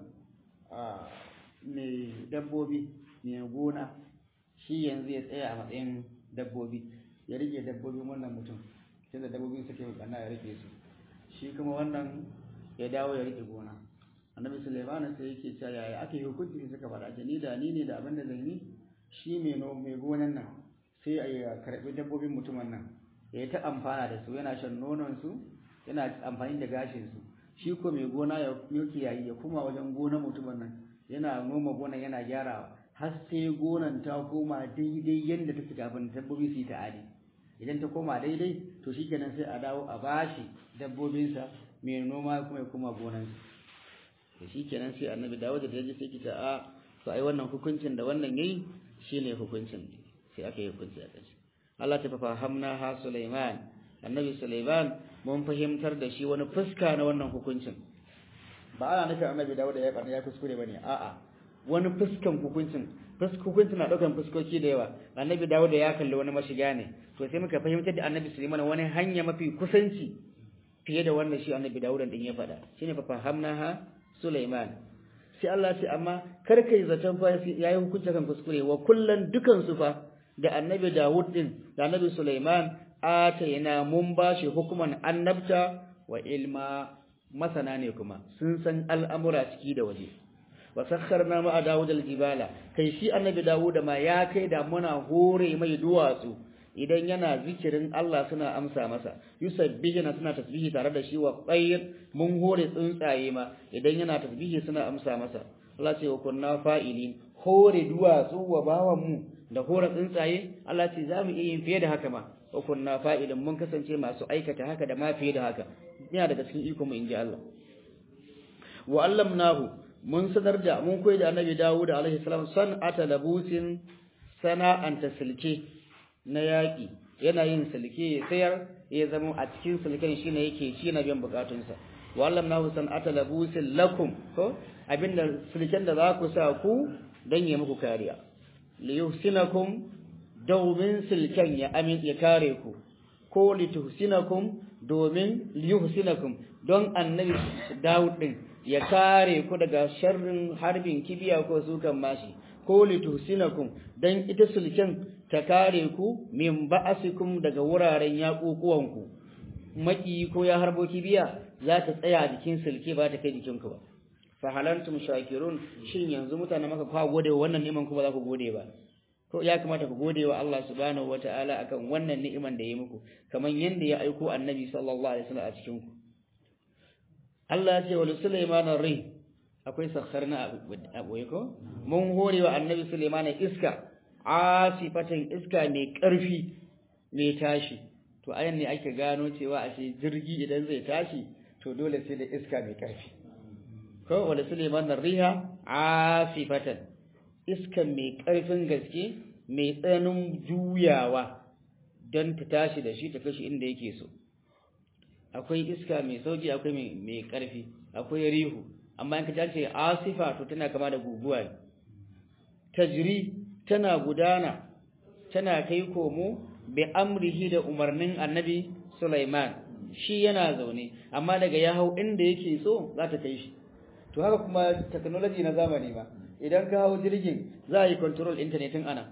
Speaker 1: a mai dabbobi mai gona shi yanzu ya tsaya a matsayin dabbobi ya rike dabbobin wannan mutum tunda dabbobin suke bukana ya rike su shi kuma wannan ya dawo ya rike gona annabi Sulaiman sai yake cewa yaya aka yi hukunci suka faɗa ce ni da ni ne da abin da zan yi shi mai mai gonan nan sai a karɓi dabbobin mutumin nan ya yi ta amfana da su yana shan nononsu yana amfani da gashinsu shi ko mai gona ya milki yayi ya kuma wajen gonar mutumin nan yana noma gonan yana gyarawa har sai gonan ta koma daidai yadda ta fi kafin dabbobi su yi ta'adi idan ta koma daidai to shikenan sai a dawo a bashi dabbobinsa mai noma kuma ya koma gonansa to shikenan sai annabi dawo da yaji sai kita a to ai wannan hukuncin da wannan yayi shine hukuncin sai aka yi hukunci a ƙarshe Allah ta fahamna ha Sulaiman annabi Sulaiman mun fahimtar da shi wani fuska na wannan hukuncin ba ana nufin annabi Dawud ya karna ya kuskure bane a'a wani fuskan hukuncin hukuncin na daukan fuskoki da yawa annabi Dawud ya kalli wani mashiga ne to sai muka fahimtar da annabi Sulaiman wani hanya mafi kusanci fiye da wannan shi annabi Dawud din ya faɗa shine fa fahamna ha Sulaiman sai Allah ce amma kar kai zaton fa yayi hukunci kan kuskure wa kullan dukan su fa da annabi Dawud din da annabi Sulaiman atayna mun bashi hukuman annabta wa ilma masana ne kuma sun san al'amura ciki da waje wa sakharna ma Dawud al-jibala kai shi annabi Dawud ma ya kai da muna hore mai duwatsu idan yana zikirin Allah suna amsa masa yusabbihuna suna tasbihi tare da shi wa qayr mun hore tsuntsaye ma idan yana tasbihi suna amsa masa Allah ce wa kunna fa'ilin hore duwatsu wa bawan mu da hore tsuntsaye Allah ce za mu iya yin fiye da haka ma wa kunna fa'ilin mun kasance masu aikata haka da ma fiye da haka yana daga cikin iko mu inji Allah wa allamnahu mun sanar da mun koyi da annabi Dawud alaihi salam san'ata labusin sana'an tasilke na yaƙi yana yin silke ya sayar ya zama a cikin silken shine yake shi na biyan bukatunsa wallam nahu san'ata labusin lakum ko abinda silken da za ku sa ku dan ya muku kariya li yuhsinakum domin silken ya amin ya kare ku ko li tuhsinakum domin li yuhsinakum don annabi Dawud din ya kare ku daga sharrin harbin kibiya ko sukan mashi ko li tuhsinakum dan ita sulken ta kare ku min ba'asikum daga wuraren yaƙuƙuwanku maki ko ya harbo kibiya za ta tsaya a jikin sulke ba ta kai jikinku ba fa halantum shakirun shin yanzu mutane maka kwa gode wa wannan ni'iman ku ba za ku gode ba ko ya kamata ku gode wa Allah subhanahu wataala akan wannan ni'iman da ya muku kamar yanda ya aiko annabi sallallahu alaihi wasallam a cikin ku Allah ya ce wa Sulaiman ar-ri akwai sakharna a boye ko mun hore wa annabi Sulaiman iska asifatan iska mai ƙarfi mai tashi to ayan ne ake gano cewa ashe jirgi idan zai tashi to dole sai da iska mai ƙarfi ko wala Sulaiman riha asifatan iska mai ƙarfin gaske mai tsananin juyawa don ta tashi da shi ta kashi inda yake so akwai iska mai sauki akwai mai ƙarfi akwai rihu amma in ka ce asifa to tana kama da guguwa ne tajri tana gudana tana kai komo bi amrihi da umarnin annabi Sulaiman shi yana zaune amma daga ya hau inda yake so za ta kai shi to haka kuma technology na zamani ba idan ka hau jirgin za a yi control internetin ana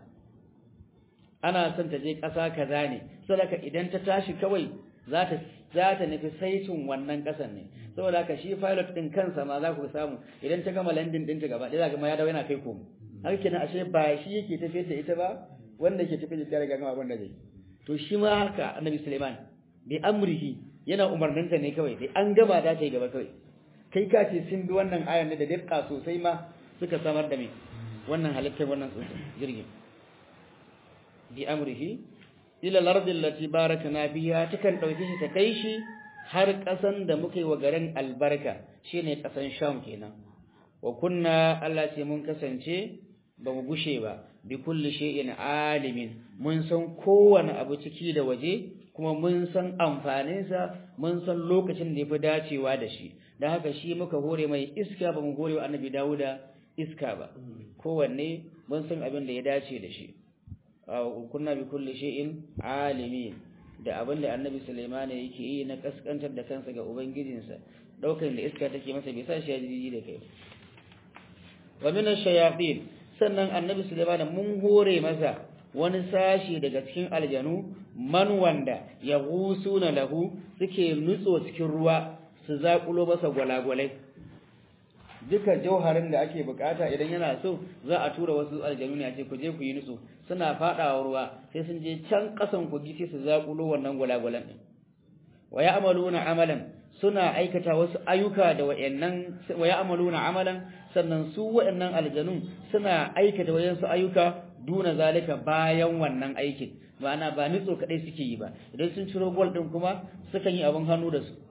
Speaker 1: ana son ta je ƙasa kaza ne saboda idan ta tashi kawai za ta za ta nufi saitin wannan ƙasan ne saboda haka shi pilot din kansa ma za ku samu idan ta gama landing ɗinta gaba ɗaya za ma ya dawo yana kai komo har kenan ashe ba shi yake tafiyar da ita ba wanda ke tafiyar da riga gama abin da zai to shi ma haka annabi Sulaiman bi amrihi yana umarninta ne kawai dai an gama da ta yi gaba kawai kai ka ce sun bi wannan ayan da dukka sosai ma suka samar da me wannan halittar wannan jirgin bi amrihi ila al-ardi allati barakna fiha takan dauke shi ta kai shi har kasan da muka yi wa garin albarka shine kasan Sham kenan wa kunna Allah ce mun kasance ba mu gushe ba bi kulli shay'in alimin mun san kowane abu ciki da waje kuma mun san amfaninsa mun san lokacin da yafi dacewa da shi dan haka shi muka hore mai iska ba mu hore wa annabi Dawuda iska ba kowanne mun san abin da ya dace da shi kunna bi kulli shay'in alimin da abin da annabi Sulaiman yake yi na kaskantar da kansa ga ubangijinsa daukan da iska take masa bai sa shi jiji da kai wa min ash-shayatin sannan annabi Sulaiman mun hore masa wani sashi daga cikin aljanu man wanda ya gusuna lahu suke nutso cikin ruwa su zakulo masa gwalagwalai duka jauharin da ake bukata idan yana so za a tura wasu aljanu ne a ce ku je ku yi nutso suna fadawa ruwa sai sun je can kasan kogi sai su zakulo wannan gwalagwalan din wa ya'maluna amalan suna aikata wasu ayyuka da wayannan wa ya'maluna amalan sannan su wayannan aljanun suna aikata wayansu ayyuka duna zalika bayan wannan aikin ma'ana ba nitso kadai suke yi ba idan sun ciro gol din kuma sukan yi abin hannu da su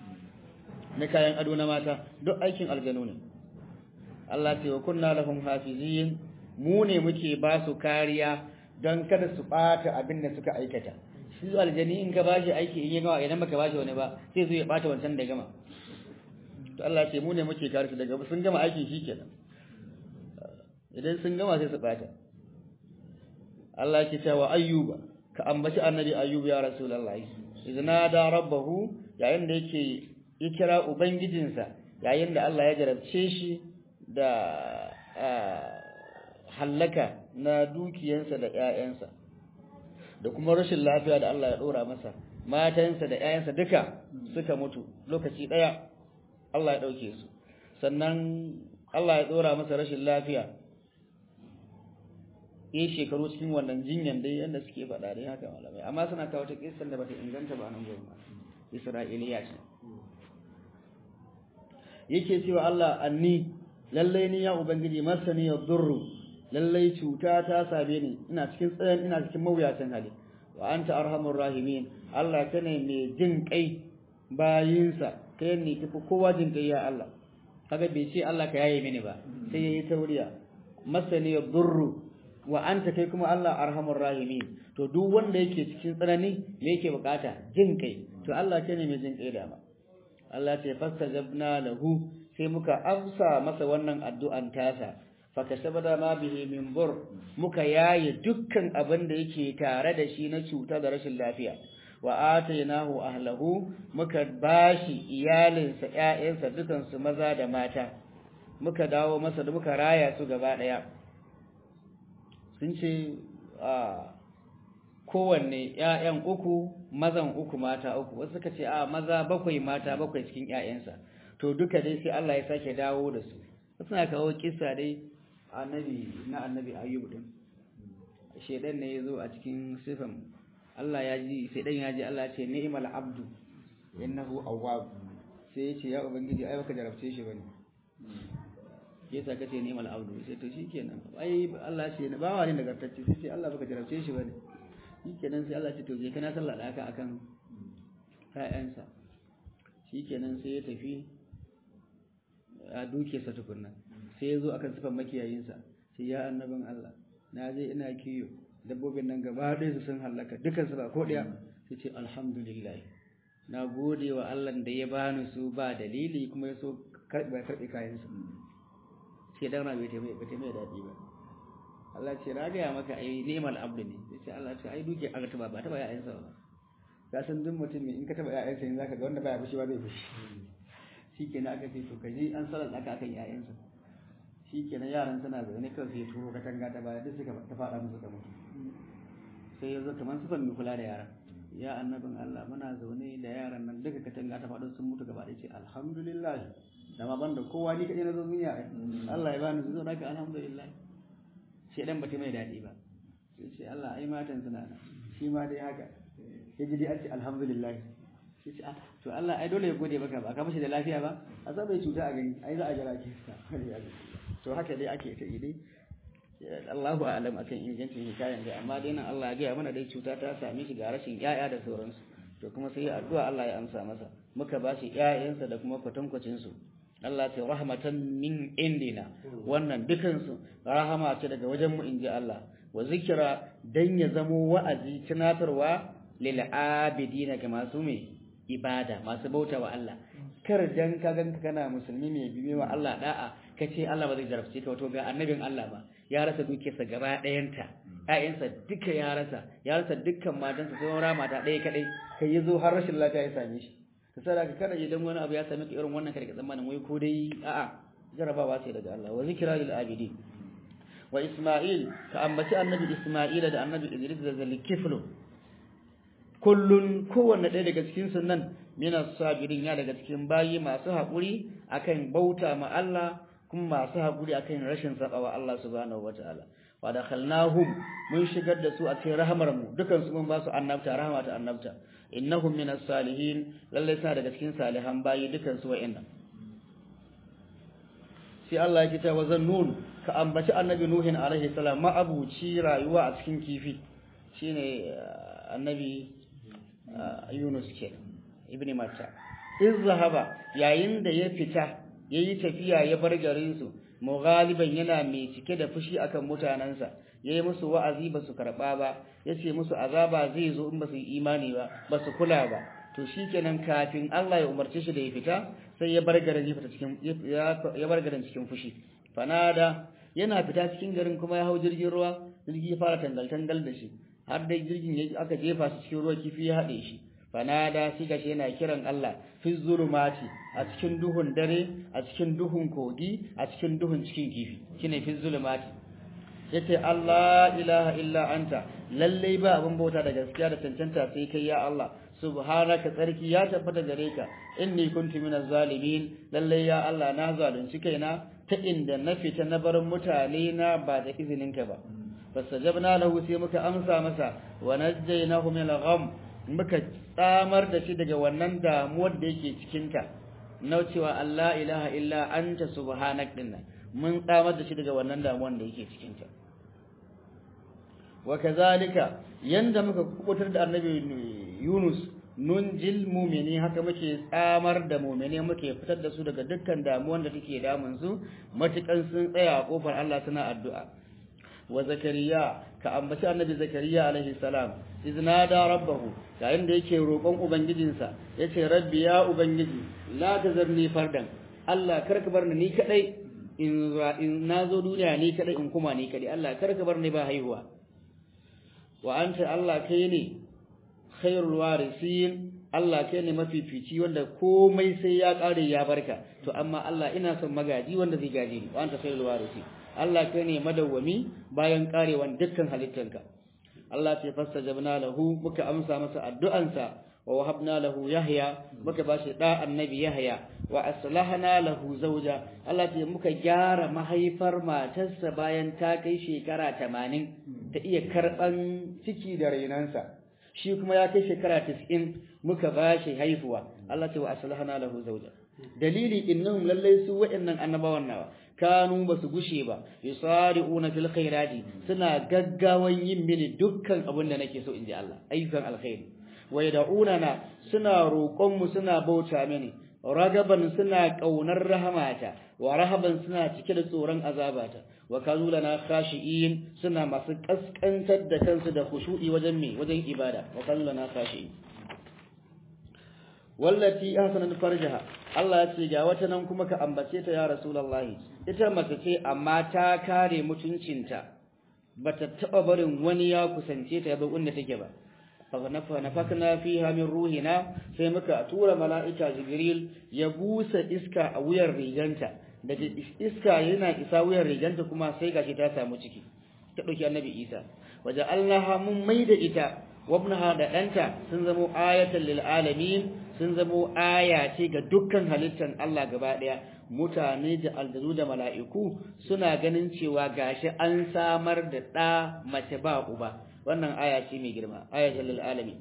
Speaker 1: na kayan ado na mata duk aikin aljanu ne Allah ce wa kunna lahum hafizin mu ne muke ba su kariya don kada su bata abin da suka aikata shi aljani in ka bashi aiki in ya gama idan baka bashi wani ba sai zo ya bata wancan da gama to Allah ce mu ne muke kare su daga sun gama aikin shi kenan idan sun gama sai su bata Allah ke cewa ayyuba ka ambaci annabi ayyuba ya rasulullahi idan da rabbahu yayin da yake ya kira ubangijinsa yayin da Allah ya jarabce shi da hallaka na dukiyansa da ƴaƴansa da kuma rashin lafiya da Allah ya dora masa matansa da ƴaƴansa duka suka mutu lokaci daya Allah ya dauke su sannan Allah ya dora masa rashin lafiya yi shekaru cikin wannan jinyan dai yanda suke faɗa dai haka malamai amma suna kawo ta kissan da bata inganta ba nan gurin Isra'iliya ce yake cewa Allah anni lallai ni ya ubangiji masani ya durru lallai cuta ta same ni ina cikin tsayan ina cikin mawuyacin hali wa anta arhamur rahimin Allah kana mai jin kai bayinsa kai ne tafi kowa jin kai ya Allah kaga bai ce Allah ka yaye mini ba sai yayi tauriya masani ya durru wa anta kai kuma Allah arhamur rahimin to duk wanda yake cikin tsanani me yake bukata jin kai to Allah kana mai jin kai da ma Allah ce fastajabna lahu sai muka amsa masa wannan addu'an tasa fakashabada ma bihi min bur muka yaye dukkan abin da yake tare da shi na cuta da rashin lafiya wa atainahu ahlahu muka bashi iyalinsa ƴaƴansa dukan su maza da mata muka dawo masa da muka raya su gaba daya sun ce a kowanne ƴaƴan uku mazan uku mata uku wasu suka ce a maza bakwai mata bakwai cikin ƴaƴansa to duka dai sai Allah ya sake dawo da su suna kawo kissa dai annabi na annabi ayyub din shedan ne yazo a cikin sifan Allah ya ji shedan ya ji Allah ya ce ni'mal abdu innahu awwab sai ya ce ya ubangiji ai baka jarabce shi bane yasa kace ni'mal abdu sai to shikenan ai Allah ce na bawa ne nagartacce sai ce Allah baka jarabce shi bane shikenan sai Allah ce to je kana sallah da haka akan ƴaƴansa shikenan sai ya tafi a duke sa tukunna sai ya zo akan sifan makiyayinsa sai ya annabin Allah na je ina kiyo dabbobin nan gaba ɗaya su sun hallaka dukan su ba ko ɗaya sai ce alhamdulillah na gode wa Allah da ya bani su ba dalili kuma ya so karɓe karɓe kayansa sai dan na bai taimai bai taimai daɗi ba Allah ce na gaya maka ai ni'mal abdu ne sai ce Allah ce ai duke aka taba ba taba ya'yansa ba ka san duk mutum in ka taba ya'yansa in zaka ga wanda baya fushi ba zai fushi shikenan aka ce to kaji an salar aka akan ya'yansa shikenan yaran suna zaune kawai sai turo katanga ta baya duk suka ta fada musu da mutu sai ya zo kamar sufan mai kula da yaran ya annabin Allah muna zaune da yaran nan duka katanga ta faɗo sun mutu gaba ɗaya ce alhamdulillah da ma banda kowa ni kaɗai na zo duniya Allah ya bani su zo naka alhamdulillah sai dan bata mai daɗi ba sai ce Allah ai matan suna nan shi ma dai haka ya ji dai an ce alhamdulillah sai ce to Allah ai dole ya gode maka ba ka mashi da lafiya ba a sa bai cuta a gani ai za a jira ki to haka dai ake ta idai Allahu a'lam akan ingancin hikayan da amma dai nan Allah ya ga mana dai cuta ta same shi ga rashin yaya da sauransu to kuma sai addu'a Allah ya amsa masa muka ba shi ƴaƴansa da kuma kwatankwacin su Allah ta rahmatan min indina wannan dukan su rahama ce daga wajen mu inji Allah wa zikira dan ya zamo wa'azi tunatarwa lil abidina ga masu me ibada masu bauta wa Allah kar dan ka ganka kana musulmi mai bibe wa Allah da'a kace Allah ba zai jarabce ka wato ga annabin Allah ba ya rasa dukiyarsa gaba ɗayanta ƴaƴansa duka ya rasa ya rasa dukkan matansa sai wani mata ɗaya kaɗai kai ya zo har rashin lafiya ya same shi ka sada ka kada idan wani abu ya same ka irin wannan kada ka tsammanin wai ko dai a'a jarabawa ce daga Allah wa zikra lil abidin wa Isma'il ka ambaci annabi Isma'ila da annabi Idris da zalikiflu kullun kowanne ɗaya daga cikin sunan mina sabirin ya daga cikin bayi masu haƙuri akan bauta ma Allah kuma masu haƙuri akan rashin sabawa Allah subhanahu wataala wa dakhalnahum mun shigar da su a cikin rahamar mu dukan su mun ba su annabta rahama ta annabta innahum minas salihin lalle sa daga cikin salihan bayi dukan su wa'annan sai Allah ya ce wa zannun ka ambaci annabi nuhin alaihi salam ma abuci rayuwa a cikin kifi shine annabi Yunus ke ibn Matta iz zahaba yayin da ya fita yayi tafiya ya bar garin su mughaliban yana mai cike da fushi akan mutanansa yayi musu wa'azi ba su karba ba yace musu azaba zai zo in ba su yi imani ba ba su kula ba to shikenan kafin Allah ya umarce shi da ya fita sai ya bar garin ya fita cikin ya bar garin cikin fushi fanada yana fita cikin garin kuma ya hau jirgin ruwa jirgi ya fara tangal tangal da shi har dai jirgin aka jefa shi cikin ruwa kifi ya haɗe shi fanada shi gashi yana kiran Allah fi zulumati a cikin duhun dare a cikin duhun kogi a cikin duhun cikin kifi shine fi zulumati yace Allah ilaha illa anta lalle ba abin bauta da gaskiya da cancanta sai kai ya Allah subhanaka tsarki ya tabbata gare ka inni kuntu minaz zalimin lalle ya Allah na zalunci kaina ta inda na fita na bar mutane na ba da izininka ba fastajabna lahu sai muka amsa masa wa najjaynahu min al-gham muka tsamar da shi daga wannan damuwar da yake cikin ta na cewa Allah ilaha illa anta subhanak dinna mun tsamar da shi daga wannan damuwar da yake cikin ta wa kazalika yanda muka kubutar da annabi Yunus nunjil mu'mini haka muke tsamar da mu'mini muke fitar da su daga dukkan damuwar da take damun su matukan sun tsaya a kofar Allah suna addu'a wa zakariya ka ambaci annabi zakariya alaihi salam iznada rabbahu yayin da yake roƙon ubangijinsa yace rabbi ya ubangiji la tazarni fardan Allah karka bar ni kadai in in nazo duniya ni kadai in kuma ni kadai Allah karka bar ni ba haihuwa wa anta Allah kai ne khairul warisin Allah kai ne mafifici wanda komai sai ya kare ya barka to amma Allah ina son magaji wanda zai gaje ni wa anta khairul warisin Allah kai ne madawwami bayan karewan dukkan halittanka Allah ce fastajabna lahu muka amsa masa addu'ansa wa wahabna lahu yahya muka bashi da annabi yahya wa aslahna lahu zawja Allah ce muka gyara mahaifar matarsa bayan ta kai shekara 80 ta iya karban ciki da rainansa shi kuma ya kai shekara 90 muka bashi haifuwa Allah ce wa aslahna lahu zawja dalili innahum lallai su wa'annan annabawan nawa kanu basu gushe ba yusari'una fil khairati suna gaggawan yin mini dukkan abin da nake so inji Allah ayyukan alkhairi wa yad'unana suna roƙon mu suna bauta mini ragaban suna kaunar rahamata wa rahaban suna cike da tsoron azabata wa kanu lana khashi'in suna masu kaskantar da kansu da khushu'i wajen me wajen ibada wa kanu lana khashi'in wallati ahsanat farjaha Allah ya ce ga wata nan kuma ka ambace ta ya rasulullahi ita mace ce amma ta kare mutuncinta bata taba barin wani ya kusance ta yazo inda take ba fa nafakna fiha min ruhina sai muka tura mala'ika jibril ya busa iska a wuyar riganta da iska yana isa wuyar riganta kuma sai gashi ta samu ciki ta dauki annabi Isa waje Allah mun maida ita wabnaha da ɗanta sun zamo ayatan lil alamin sun zamo aya ce ga dukkan halittan Allah gaba ɗaya mutane da aljanu da mala'iku suna ganin cewa gashi an samar da ɗa mace ba uba wannan aya ce mai girma ayatan lil alamin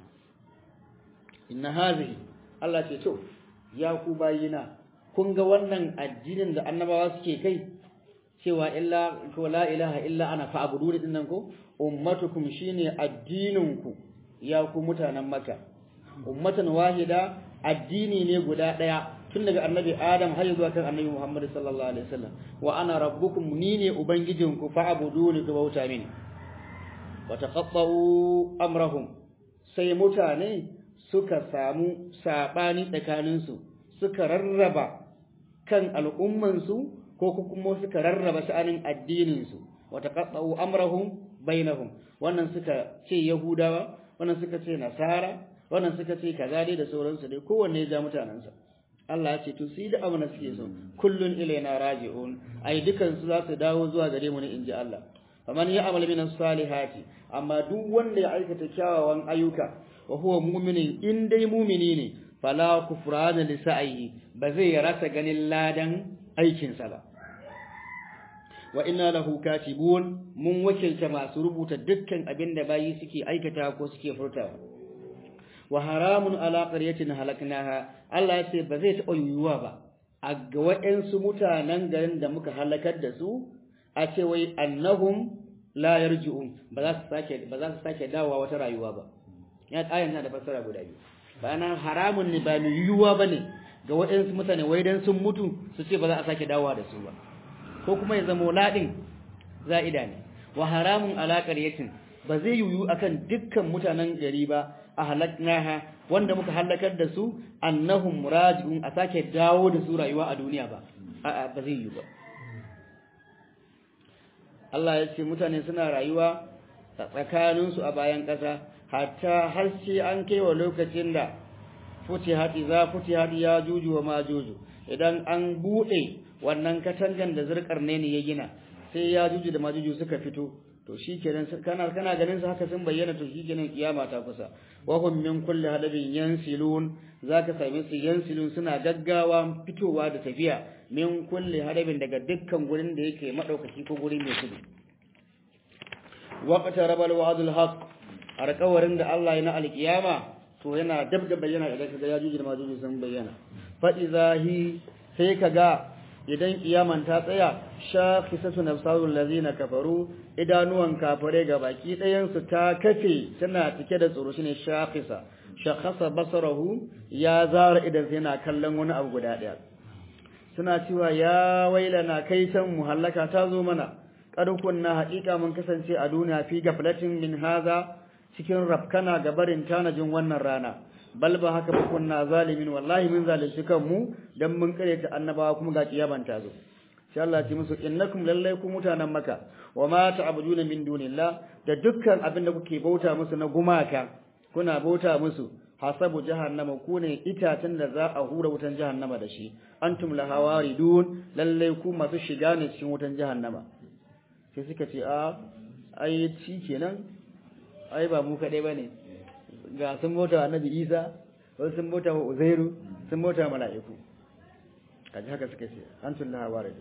Speaker 1: inna hazihi Allah ce to ya ku bayina kun ga wannan addinin da annabawa suke kai cewa illa ko la ilaha illa ana fa'budu din nan ko ummatukum shine addininku ya ku mutanen Makka ummatan wahida addini ne guda daya tun daga annabi Adam har zuwa kan annabi Muhammad sallallahu alaihi wasallam wa ana rabbukum ni ne ubangijinku fa'buduni ku bauta mini wa taqatta'u amrahum sai mutane suka samu sabani tsakaninsu suka rarraba kan al'ummansu ko kuma suka rarraba sha'anin addininsu wa taqatta'u amrahum bainahum wannan suka ce yahudawa wannan suka ce nasara wannan suka ce kaza dai da sauransu dai kowanne ya ja mutanansa Allah ya ce to sai da amana suke so kullun ilaina raji'un ai dukan su za su dawo zuwa gare mu ne inji Allah faman ya'mal min salihati amma duk wanda ya aikata kyawawan ayyuka wa huwa mu'minin in dai mu'mini ne fala kufrana li sa'ihi ba zai rasa ganin ladan aikinsa ba wa inna lahu katibun mun wakilta masu rubuta dukkan abin da bayi suke aikata ko suke furtawa wa haramun ala qaryatin halaknaha Allah ya ce ba zai taɓa yiwuwa ba a ga waɗansu mutanen garin da muka halakar da su a ce wai annahum la yarji'un ba za su sake ba za su sake dawowa wata rayuwa ba ya ayan na da fassara guda biyu bana haramun ne ba mai yiwuwa bane ga waɗansu mutane wai dan sun mutu su ce ba za a sake dawowa da su ba ko kuma ya zama ladin za'ida ne wa haramun ala qaryatin ba zai yiwu akan dukkan mutanen gari ba a halaknaha wanda muka halakar da su annahum raji'un a sake dawo da su rayuwa a duniya ba a'a ba zai yiwu ba Allah ya ce mutane suna rayuwa tsakaninsu a bayan ƙasa hatta har sai an kai wa lokacin da futihat za futihat ya juju wa ma juju idan an bude wannan katangan da zurkar ne ne ya gina sai ya juju da majuju suka fito to shikenan kana kana ganin su haka sun bayyana to shikenan kiyama ta kusa wa hum min kulli hadabin yansilun zaka same su yansilun suna gaggawa fitowa da tafiya min kulli hadabin daga dukkan gurin da yake madaukaki ko guri mai tudu waqta rabal wa'dul haqq alƙawarin da Allah ya na alkiyama to yana dab da bayyana idan kaga ya juji da majuji sun bayyana fa izahi sai kaga idan kiyaman ta tsaya shakhisatu nafsarul ladina kafaru idanuwan kafare ga baki ɗayan su ta kafe tana cike da tsoro shine shakhisa shakhasa basarahu ya zara idan sai yana kallon wani abu guda ɗaya suna cewa ya wailana kai san muhallaka ta zo mana qad kunna haqiqa mun kasance a duniya fi gaflatin min haza cikin rafkana ga barin tanajin wannan rana bal ba haka ba kunna zalimin wallahi mun zalunci kanmu dan mun kare ta annabawa kuma ga kiyaban ta zo sai Allah ya ce musu innakum lallai ku mutanen maka wa ma ta'buduna min dunillah da dukkan abin da kuke bauta musu na gumaka kuna bauta musu hasabu jahannama ku ne itacen da za a hura wutan jahannama da shi antum laha waridun lallai ku masu shiga ne cikin wutan jahannama sai suka ce a ai shi kenan ai ba mu kaɗai ba ne ga sun bauta wa annabi isa wasu sun bauta wa uzairu sun bauta wa mala'iku kaji haka suka ce an tun laha ware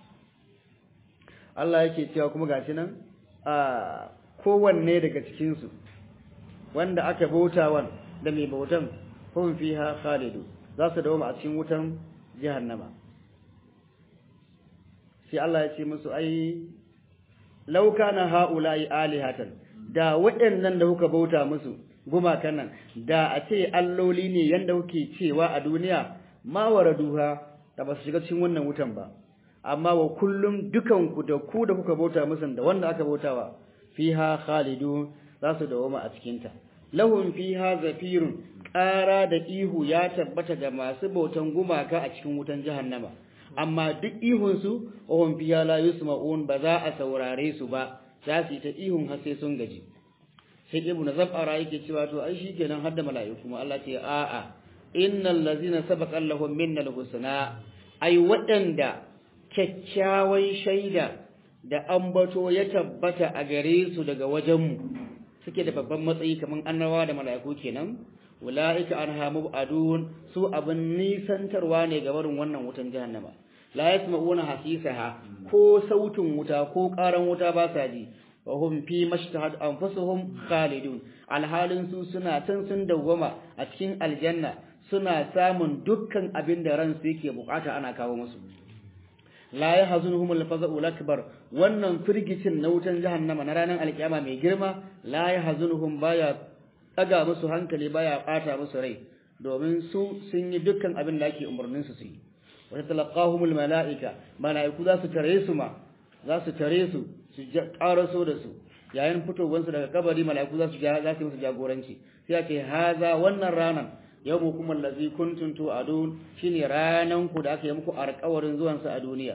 Speaker 1: Allah yake cewa kuma gashi nan a kowanne daga cikinsu wanda aka bauta wan da mai bautan hum fiha khalidu za su dawo a cikin wutan jahannama sai Allah ya ce musu ai law kana haula'i alihatan da waɗannan da kuka bauta musu gumakan nan da a ce alloli ne yanda kuke cewa a duniya ma waraduha da ba su shiga cikin wannan wutan ba amma wa kullum dukanku da ku da kuka bauta musu da wanda aka bautawa fiha khalidun za su dawoma a cikinta lahum fiha zafirun ƙara da ihu ya tabbata ga masu bautan gumaka a cikin wutan jahannama amma duk ihunsu wahum fiha la yusma'un ba za a saurare su ba za su yi ta ihun har sai sun gaji sai ibnu zabara yake cewa to ai shikenan har da mala'iku kuma Allah ce a'a innal ladzina sabaqa lahum minnal husna ai waɗanda kyakkyawan shaida da ambato ya tabbata a gare su daga wajenmu suke da babban matsayi kamar annawa da mala'iku kenan ula'ika anha mubadun su abin nisantarwa ne ga barin wannan wutan jahannama la yasma'una hasisaha ko sautin wuta ko karan wuta ba sa ji wa hum fi mashtahat anfusuhum khalidun alhalin su suna can sun dawwama a cikin aljanna suna samun dukkan abin da ransu yake bukata ana kawo musu la yahzunhum al-faza'u akbar wannan firgicin na wutan jahannama na ranar alkiyama mai girma la yahzunhum baya daga musu hankali baya bata musu rai domin su sun yi dukkan abin da ake umarnin su su yi wa talaqahumul malaika malaiku za su tare su ma za su tare su su karaso da su yayin fitowar su daga kabari malaiku za su za su musu jagoranci sai ake haza wannan ranan yawmukum allazi kuntum tu'adun shine ranan ku da aka yi muku alƙawarin zuwan sa a duniya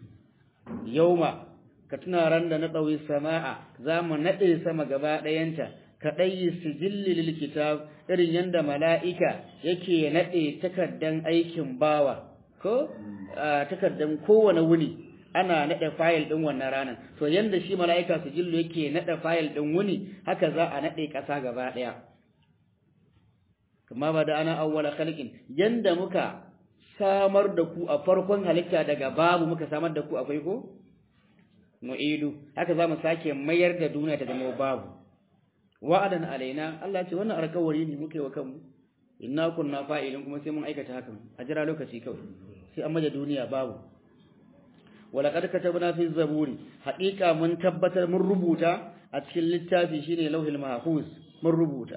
Speaker 1: yauma ka tuna ran da na ɗauyi sama'a za mu naɗe sama gaba ɗayanta ka ɗayi sijilli lil kitab irin yanda mala'ika yake naɗe takardan aikin bawa ko takardan kowane wuni ana naɗe fayil ɗin wannan ranar to yanda shi mala'ika sijillu yake naɗe fayil ɗin wuni haka za a naɗe ƙasa gaba ɗaya kama ba da ana awwala khalqin yanda muka samar da ku a farkon halitta daga babu muka samar da ku akwai ko nu'idu haka zamu sake mayar da duniya ta zama babu wa'adan alaina Allah ce wannan alƙawari ne muke wa kanmu inna kunna fa'ilin kuma sai mun aikata hakan a jira lokaci kawai sai an maje duniya babu walaqad katabna fi zaburi haqiqa mun tabbatar mun rubuta a cikin littafi shine lauhil mahfuz mun rubuta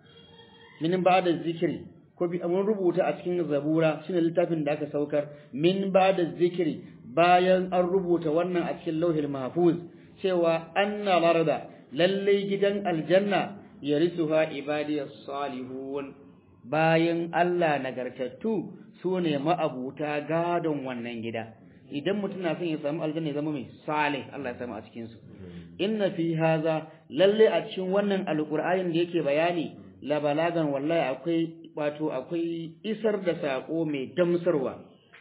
Speaker 1: min ba'da zikri ko bi mun rubuta a cikin zabura shine littafin da aka saukar min ba'da zikri bayan an rubuta wannan a cikin lauhil mahfuz cewa anna larada lalle gidan aljanna yarisuha ibadiyas salihun bayan Allah nagartattu sune ma'abuta gadon wannan gida idan mutum na son ya samu aljanna ya zama mai salih Allah ya samu a cikin su inna fi haza lalle a cikin wannan alqur'anin da yake bayani la balagan wallahi akwai wato akwai isar da sako mai damsarwa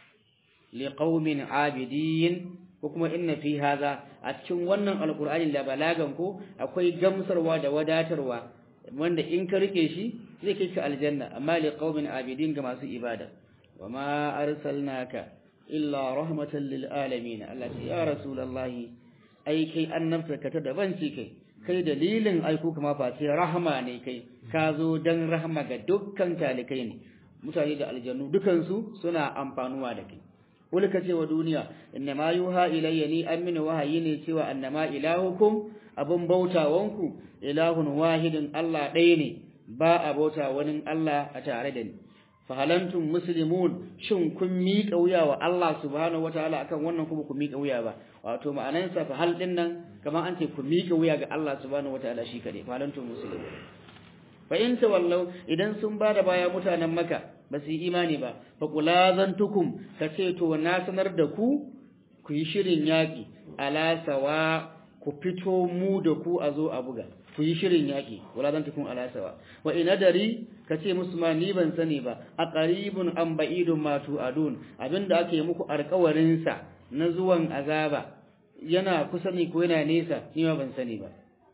Speaker 1: liqaumin abidin ko kuma inna fi hadha a cikin wannan alqur'ani la balagan ko akwai gamsarwa da wadatarwa wanda in ka rike shi zai kai ka aljanna amma liqaumin abidin ga masu ibada wama arsalnaka illa rahmatan lil alamin Allah ya rasulullahi ai kai annabta ka ta daban ce kai kai dalilin aiko kuma fa sai rahama ne kai ka zo dan rahama ga dukkan talikai ne mutane da aljannu dukansu suna amfanuwa da kai wani ka ce wa duniya inna ma yuha ilayya ni amina wahayi ne cewa annama ilahukum abun bautawanku ilahun wahidin Allah ɗaya ne ba a bauta wani Allah a tare da ni fa halantum muslimun shin kun miƙa wuya wa Allah subhanahu wataala akan wannan kuma ku miƙa wuya ba wato ma'anansa fa hal din nan kamar an ce ku miƙa wuya ga Allah subhanahu wataala shi kade fa halantum muslimun fa in tawallau idan sun bada baya mutanen maka ba su yi imani ba fa kulazantukum ka ce to na sanar da ku ku yi shirin yaƙi ala sawa ku fito mu da ku a zo a buga ku yi shirin yaƙi kulazantukum ala sawa wa ina dari ka ce musu ma ni ban sani ba a qaribun am ba'idun ma tu'adun abinda ake muku alƙawarin sa na zuwan azaba yana kusa ne ko yana nesa ni ma ban sani ba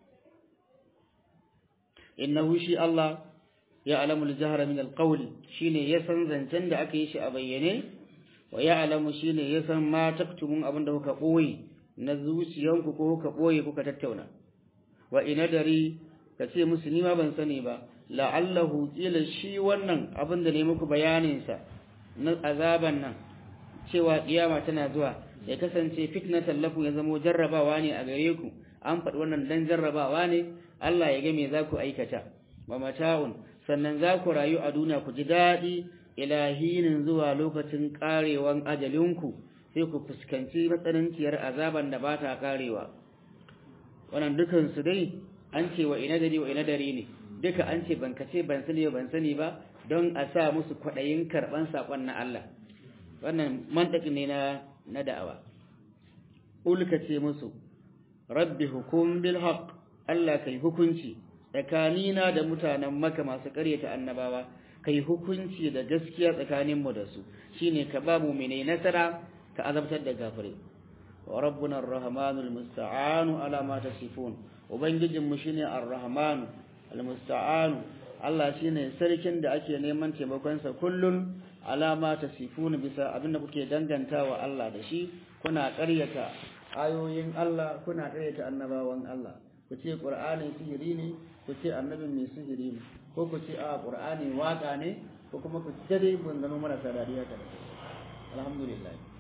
Speaker 1: innahu shi Allah ya alamu al-jahra min al-qawli shine ya san zancen da aka yi shi a bayyane wa ya alamu shine ya san ma taktumun abin da kuka boye na zuciyanku ko kuka boye kuka tattauna wa ina dari ka ce musu ni ma ban sani ba la'allahu qila shi wannan abin da ne muku bayanin sa na azaban nan cewa kiyama tana zuwa
Speaker 2: ya kasance fitnatan lakum ya zamo jarrabawa ne a gare ku an faɗi wannan dan jarrabawa ne Allah ya ga me za ku aikata wa mata'un sannan za ku rayu a duniya ku ji daɗi ilahinin zuwa lokacin ƙarewan ajalinku sai ku fuskanci matsananciyar azaban da ba ta ƙarewa wannan dukansu dai an ce wa ina dari wa ina dari ne duka an ce ban kace ban sani ban sani ba don a sa musu kwaɗayin karɓan saƙon na Allah wannan mantaki ne na na da'awa ulka ce musu rabbi hukum bil haqq Allah kai hukunci tsakanina da mutanen maka masu ƙaryata annabawa kai hukunci da gaskiya tsakanin mu da su shine ka ba mu mene nasara ka azabtar da gafare wa rabbuna arrahmanul musta'anu ala ma tasifun ubangijin mu shine arrahmanu almusta'anu Allah shine sarkin da ake neman taimakon sa kullun alama tasifun bisa abinda kuke dangantawa Allah da shi kuna ƙaryata ayoyin Allah kuna ƙaryata annabawan Allah ku ce Qur'ani sihiri ne ku ce annabin mai sihiri ne ko ku ce a Qur'ani waka ne ko kuma ku ce dai bungano marasa dariya ta alhamdulillah